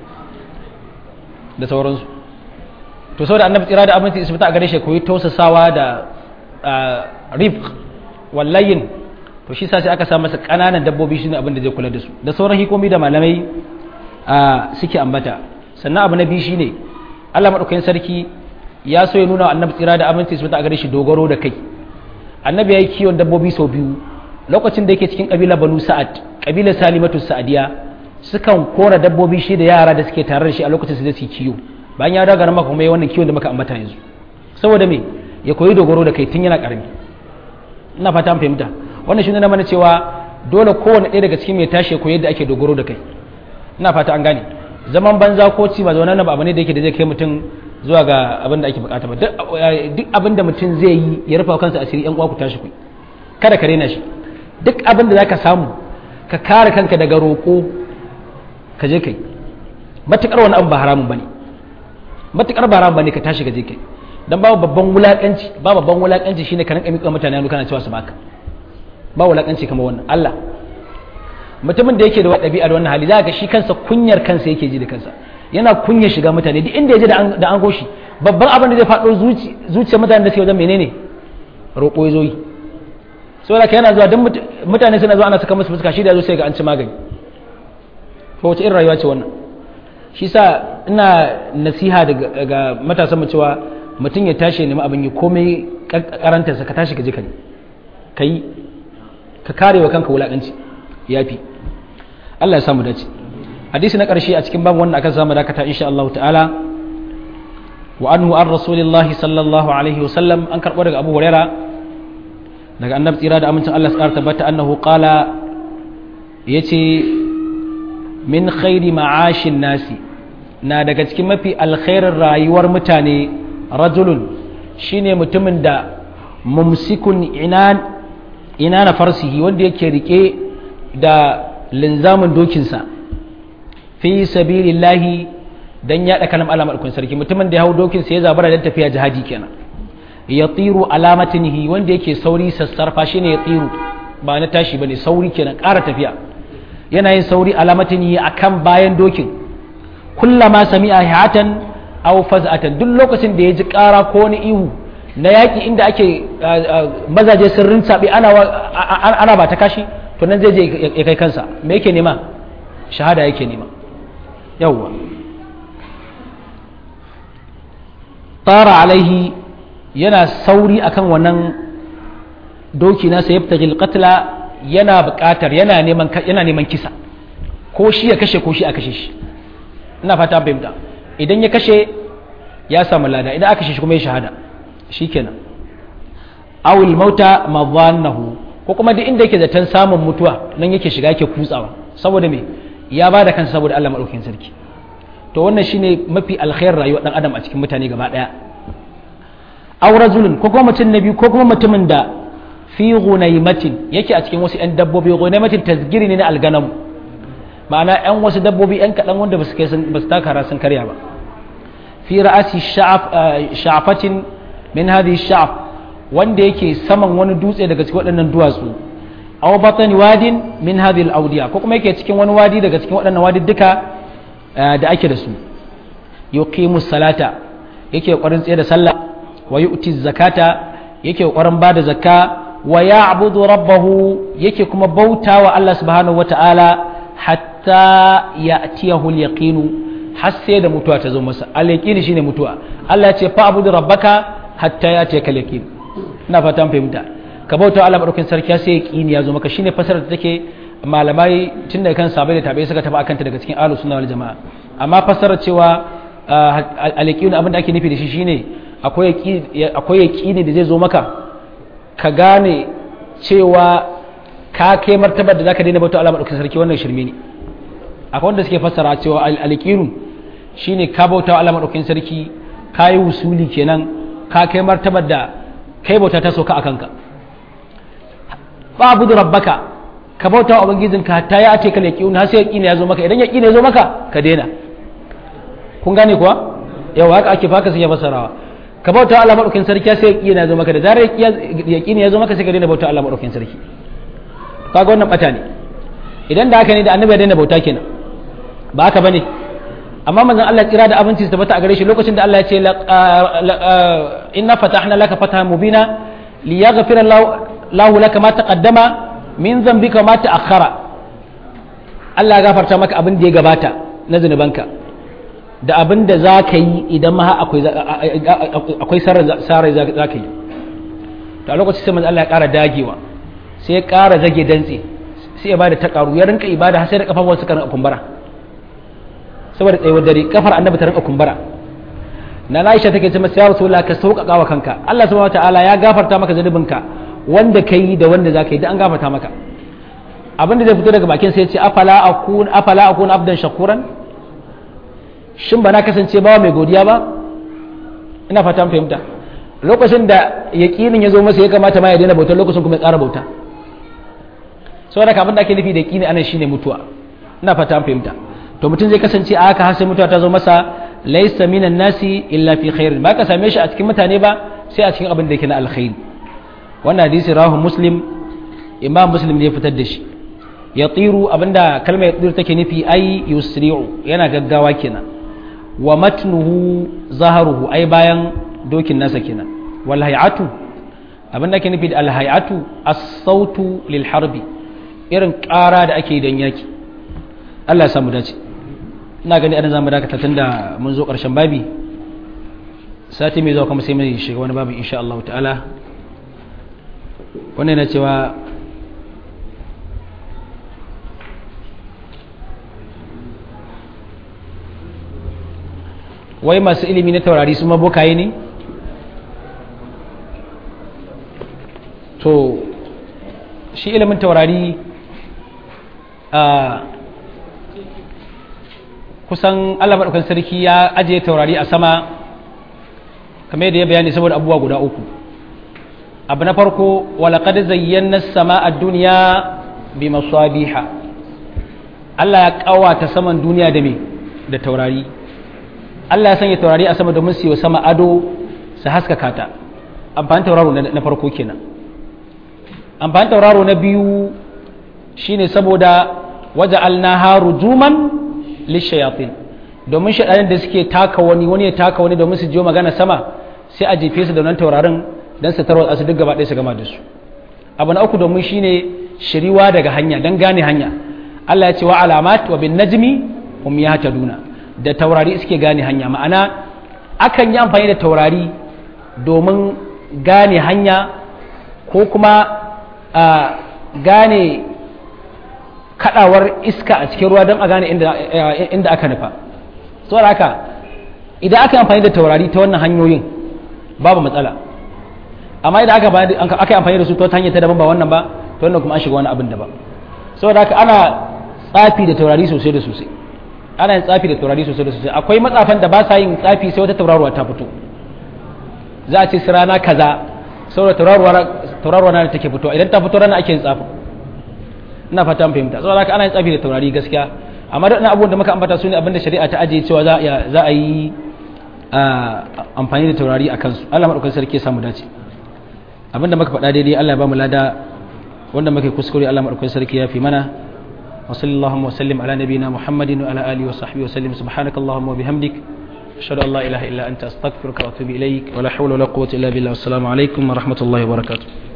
da sauransu to saboda annabi tsira da abinci isbita a gare shi koyi tausasawa da rifq wallayin to shi sa sai aka sa masa ƙananan dabbobi shine abin da zai kula da su da sauran hikomi da malamai suke ambata sannan abu na biyu shine Allah madaukakin sarki ya so ya nuna wa annabi tsira da abinci isbita a gare shi dogaro da kai annabi ya yi kiwon dabbobi sau biyu lokacin da yake cikin kabila banu sa'ad kabilar salimatu sa'adiya sukan kora dabbobi shi da yara da suke tare da shi a lokacin su da su kiwo bayan ya daga maka kuma yi wannan kiwon da muka ambata yanzu saboda me ya koyi dogaro da kai tun yana karami ina fata an fahimta wannan shi ne mana cewa dole kowane ɗaya daga cikin mai tashi ya koyi yadda ake dogaro da kai ina fata an gane zaman banza ko ci ba zaune ba abu ne da yake da zai kai mutum zuwa ga abin da ake bukata ba duk abin da mutum zai yi ya rufa kansa asiri yan uwa ku tashi ku kada ka rena shi duk abin da zaka samu ka kare kanka daga roƙo ka je kai matukar wani abu ba haramun bane matukar ba haramun bane ka tashi ka je kai dan babu babban wulakanci ba babban wulakanci shine ka rinka miƙa mutane hannu kana cewa su baka ba wulakanci kamar wannan Allah mutumin da yake da ɗabi'a da wannan hali za ga shi kansa kunyar kansa yake ji da kansa yana kunya shiga mutane duk inda ya je da an goshi babban abin da zai faɗo zuciyar mutane da suke wajen menene roƙo ya zo yi saboda ka yana zuwa don mutane suna zuwa ana saka musu fuska shi da zo sai ga an ci magani ko wace irin rayuwa ce wannan shi sa ina nasiha daga matasan mu cewa mutum ya tashi ya nemi abin yi komai karantarsa ka tashi ka je ka yi ka yi ka kare wa kanka wulaƙanci yafi Allah ya samu dace hadisi na ƙarshe a cikin babu wannan akan samu dakata insha Allah ta'ala wa anhu an rasulillahi sallallahu alaihi wa sallam an karɓo daga Abu Huraira daga annabi tsira da amincin Allah ya tabbata annahu qala yace min khairi ma'ashin nasi na daga cikin mafi alkhairin rayuwar mutane rajulun shine mutumin da mumsikun inan inana farsihi wanda yake rike da linzamin dokinsa fi sabilillahi dan yaɗa kalam alamar kun sarki mutumin da ya hau dokinsa ya zabara dan tafiya jihadi kenan ya tsiru alamatinihi wanda yake sauri sassarfa shine ya tsiru ba na tashi bane sauri kenan ƙara tafiya yana yin sauri alamatinihi akan bayan dokin kullama sami'a hatan aw faz'atan duk lokacin da ya ji ƙara ko wani ihu na yaƙi inda ake mazaje sun rinsaɓe ana ba ta kashi to nan zai je ya kai kansa me yake nema shahada yake nema yawwa tara alaihi yana sauri akan wannan doki nasa ya fita qatla yana buƙatar yana neman yana neman kisa ko shi ya kashe ko shi a kashe shi ina fata fahimta idan ya kashe ya samu lada idan aka kashe shi kuma ya shahada shikenan awil mauta madhannahu ko kuma duk inda yake zaton samun mutuwa nan yake shiga yake kutsawa saboda me ya ba da kansa saboda Allah madaukakin sarki to wannan shine mafi alkhair rayuwar dan adam a cikin mutane gaba daya aw rajulun ko kuma mutum na biyu ko kuma mutumin da fi ghunaymatin yake a cikin wasu yan dabbobi ghunaymatin tasgiri ne na alganam ma'ana yan wasu dabbobi yan kadan wanda basu kai sun basu taka sun karya ba fi ra'asi sha'afatin min hadhihi sha'af wanda yake saman wani dutse daga cikin waɗannan duwatsu aw batani wadin min hadhihi al-awdiya ko kuma yake cikin wani wadi daga cikin waɗannan wadi duka da ake da su yuqimu salata yake ƙoƙarin tsaye da sallah wa yu'ti zakata yake ƙoƙarin bada zakka wa ya'budu rabbahu yake kuma bautawa Allah subhanahu wata'ala hatta ya'tiyahu al-yaqinu har sai da mutuwa ta zo masa al-yaqini shine mutuwa Allah ya ce fa abudu rabbaka hatta ya'tiyaka al-yaqin ina fata an fahimta ka bauta Allah madaukakin sarki sai yaqini ya zo maka shine fasarar da take malamai tun daga kan sabai da tabai suka tafi akan ta daga cikin ahlus sunna wal jamaa amma fasarar cewa al-yaqini abin da ake nufi da shi shine akwai yaqini akwai yaqini da zai zo maka ka gane cewa ka kai martabar da zaka daina bauta Allah madaukakin sarki wannan shirme ne akwai wanda suke fassara cewa al-yaqinu shine ka bauta Allah madaukakin sarki ka yi wusuli kenan ka kai martabar da kai bauta ta sauka akan ka ba abudu rabbaka ka bauta wa ubangijinka ta ya ce ka yaqinu har sai yaqini ya zo maka idan yaqini ya zo maka ka daina kun gane kuwa yawa haka ake faka sai ya fassarawa ka bauta Allah madaukakin sarki sai yaqini ya zo maka da zarar yaqini ya zo maka sai ka daina bauta Allah madaukakin sarki kaga wannan bata ne idan da haka ne da annabi ya daina bauta kenan ba haka bane amma manzon Allah kira da abinci su tabbata a gare shi lokacin da Allah ya ce inna fatahna laka fatahan mubina liyaghfira lahu laka ma taqaddama min dhanbika ma ta'akhkhara Allah ya gafarta maka abin da ya gabata na zunubanka da abin da za ka yi idan ma akwai akwai sarai za ka yi to a lokacin sai manzon Allah ya ƙara dagewa sai ya ƙara zage dantse sai ya bada ta ƙaru ya rinka ibada har sai da kafafun suka rinka kumbura saboda tsayuwar dare kafar annabi ta rinka kumbura na Aisha take ce masa ya Rasulullah ka sauƙaƙa wa kanka Allah subhanahu wataala ya gafarta maka zanubinka wanda kai da wanda zaka yi da an gafarta maka abinda zai fito daga bakin sai ya ce afala akun afala akun abdan shakuran shin ba na kasance bawa mai godiya ba ina fata mun fahimta lokacin da yaƙinin ya zo masa ya kamata ma ya daina bautar lokacin kuma ya ƙara bauta saboda abin da ake nufi da yaƙini anan shine mutuwa ina fata an fahimta to mutum zai kasance a haka har sai mutuwa ta zo masa laysa minan nasi illa fi khairin ba ka same shi a cikin mutane ba sai a cikin abin da yake na alkhairi wannan hadisi rawahu muslim imam muslim ne ya fitar da shi ya tsiru abinda kalmar ya tsiru take nufi ai yusri'u yana gaggawa kenan wa matnuhu zaharuhu ai bayan dokin nasa kenan wal hay'atu abin da ake nufi da al hay'atu as-sautu lil harbi irin ƙara da ake don yaki Allah ya samu dace ina gani adan zamu dakata tunda mun zo ƙarshen babi sati mai zuwa kuma sai mai shiga wani babu insha Allah ta'ala wannan yana cewa wai masu ilimi na taurari su mabokaye ne to shi ilimin taurari a kusan allah maɗaukan sarki ya ajiye taurari a sama kamar yadda ya bayani saboda abubuwa guda uku abu na farko walaƙad zayyana sama a duniya bi masabiha Allah ya ƙawata saman duniya da me da taurari Allah ya sanya taurari a sama domin su yi sama ado su haskaka ta amfani tauraro na farko kenan amfani tauraro na biyu shine saboda waje alnaha rujuman lishayatin domin shaɗanin da suke taka wani wani ya taka wani domin su jiyo magana sama sai a jefe su da wannan taurarin don su tarwatsa su duk gaba ɗaya su gama da su abu na uku domin shine shiriwa daga hanya don gane hanya Allah ya ce wa alamat wa bin najmi hum yahtaduna da taurari suke gane hanya ma'ana akan yi amfani da taurari domin gane hanya ko kuma a gane kadawar iska a cikin ruwa don a gane inda aka nufa saboda haka idan aka amfani da taurari ta wannan hanyoyin babu matsala amma idan aka amfani da su ta wata hanyar ta daban ba wannan ba ta wannan kuma an shiga wani abin daban saboda haka ana tsafi da taurari sosai da sosai ana yin tsafi da taurari sosai da sosai akwai matsafan da ba sa yin tsafi sai wata tauraruwa ta fito za a ce su rana kaza saboda tauraruwa na take fito idan ta fito rana ake yin tsafi ina fata an fahimta saboda haka ana yin tsafi da taurari gaskiya amma da abubuwan da muka ambata su ne abinda shari'a ta ajiye cewa za a yi amfani da taurari a kansu Allah maɗaukar sarki ya samu dace abinda muka faɗa daidai Allah ya ba mu lada wanda muka kuskure Allah maɗaukar sarki ya fi mana وصلى اللهم وسلم على نبينا محمد وعلى آله وصحبه وسلم سبحانك اللهم وبحمدك أشهد أن لا إله إلا أنت أستغفرك وأتوب إليك ولا حول ولا قوة إلا بالله والسلام عليكم ورحمة الله وبركاته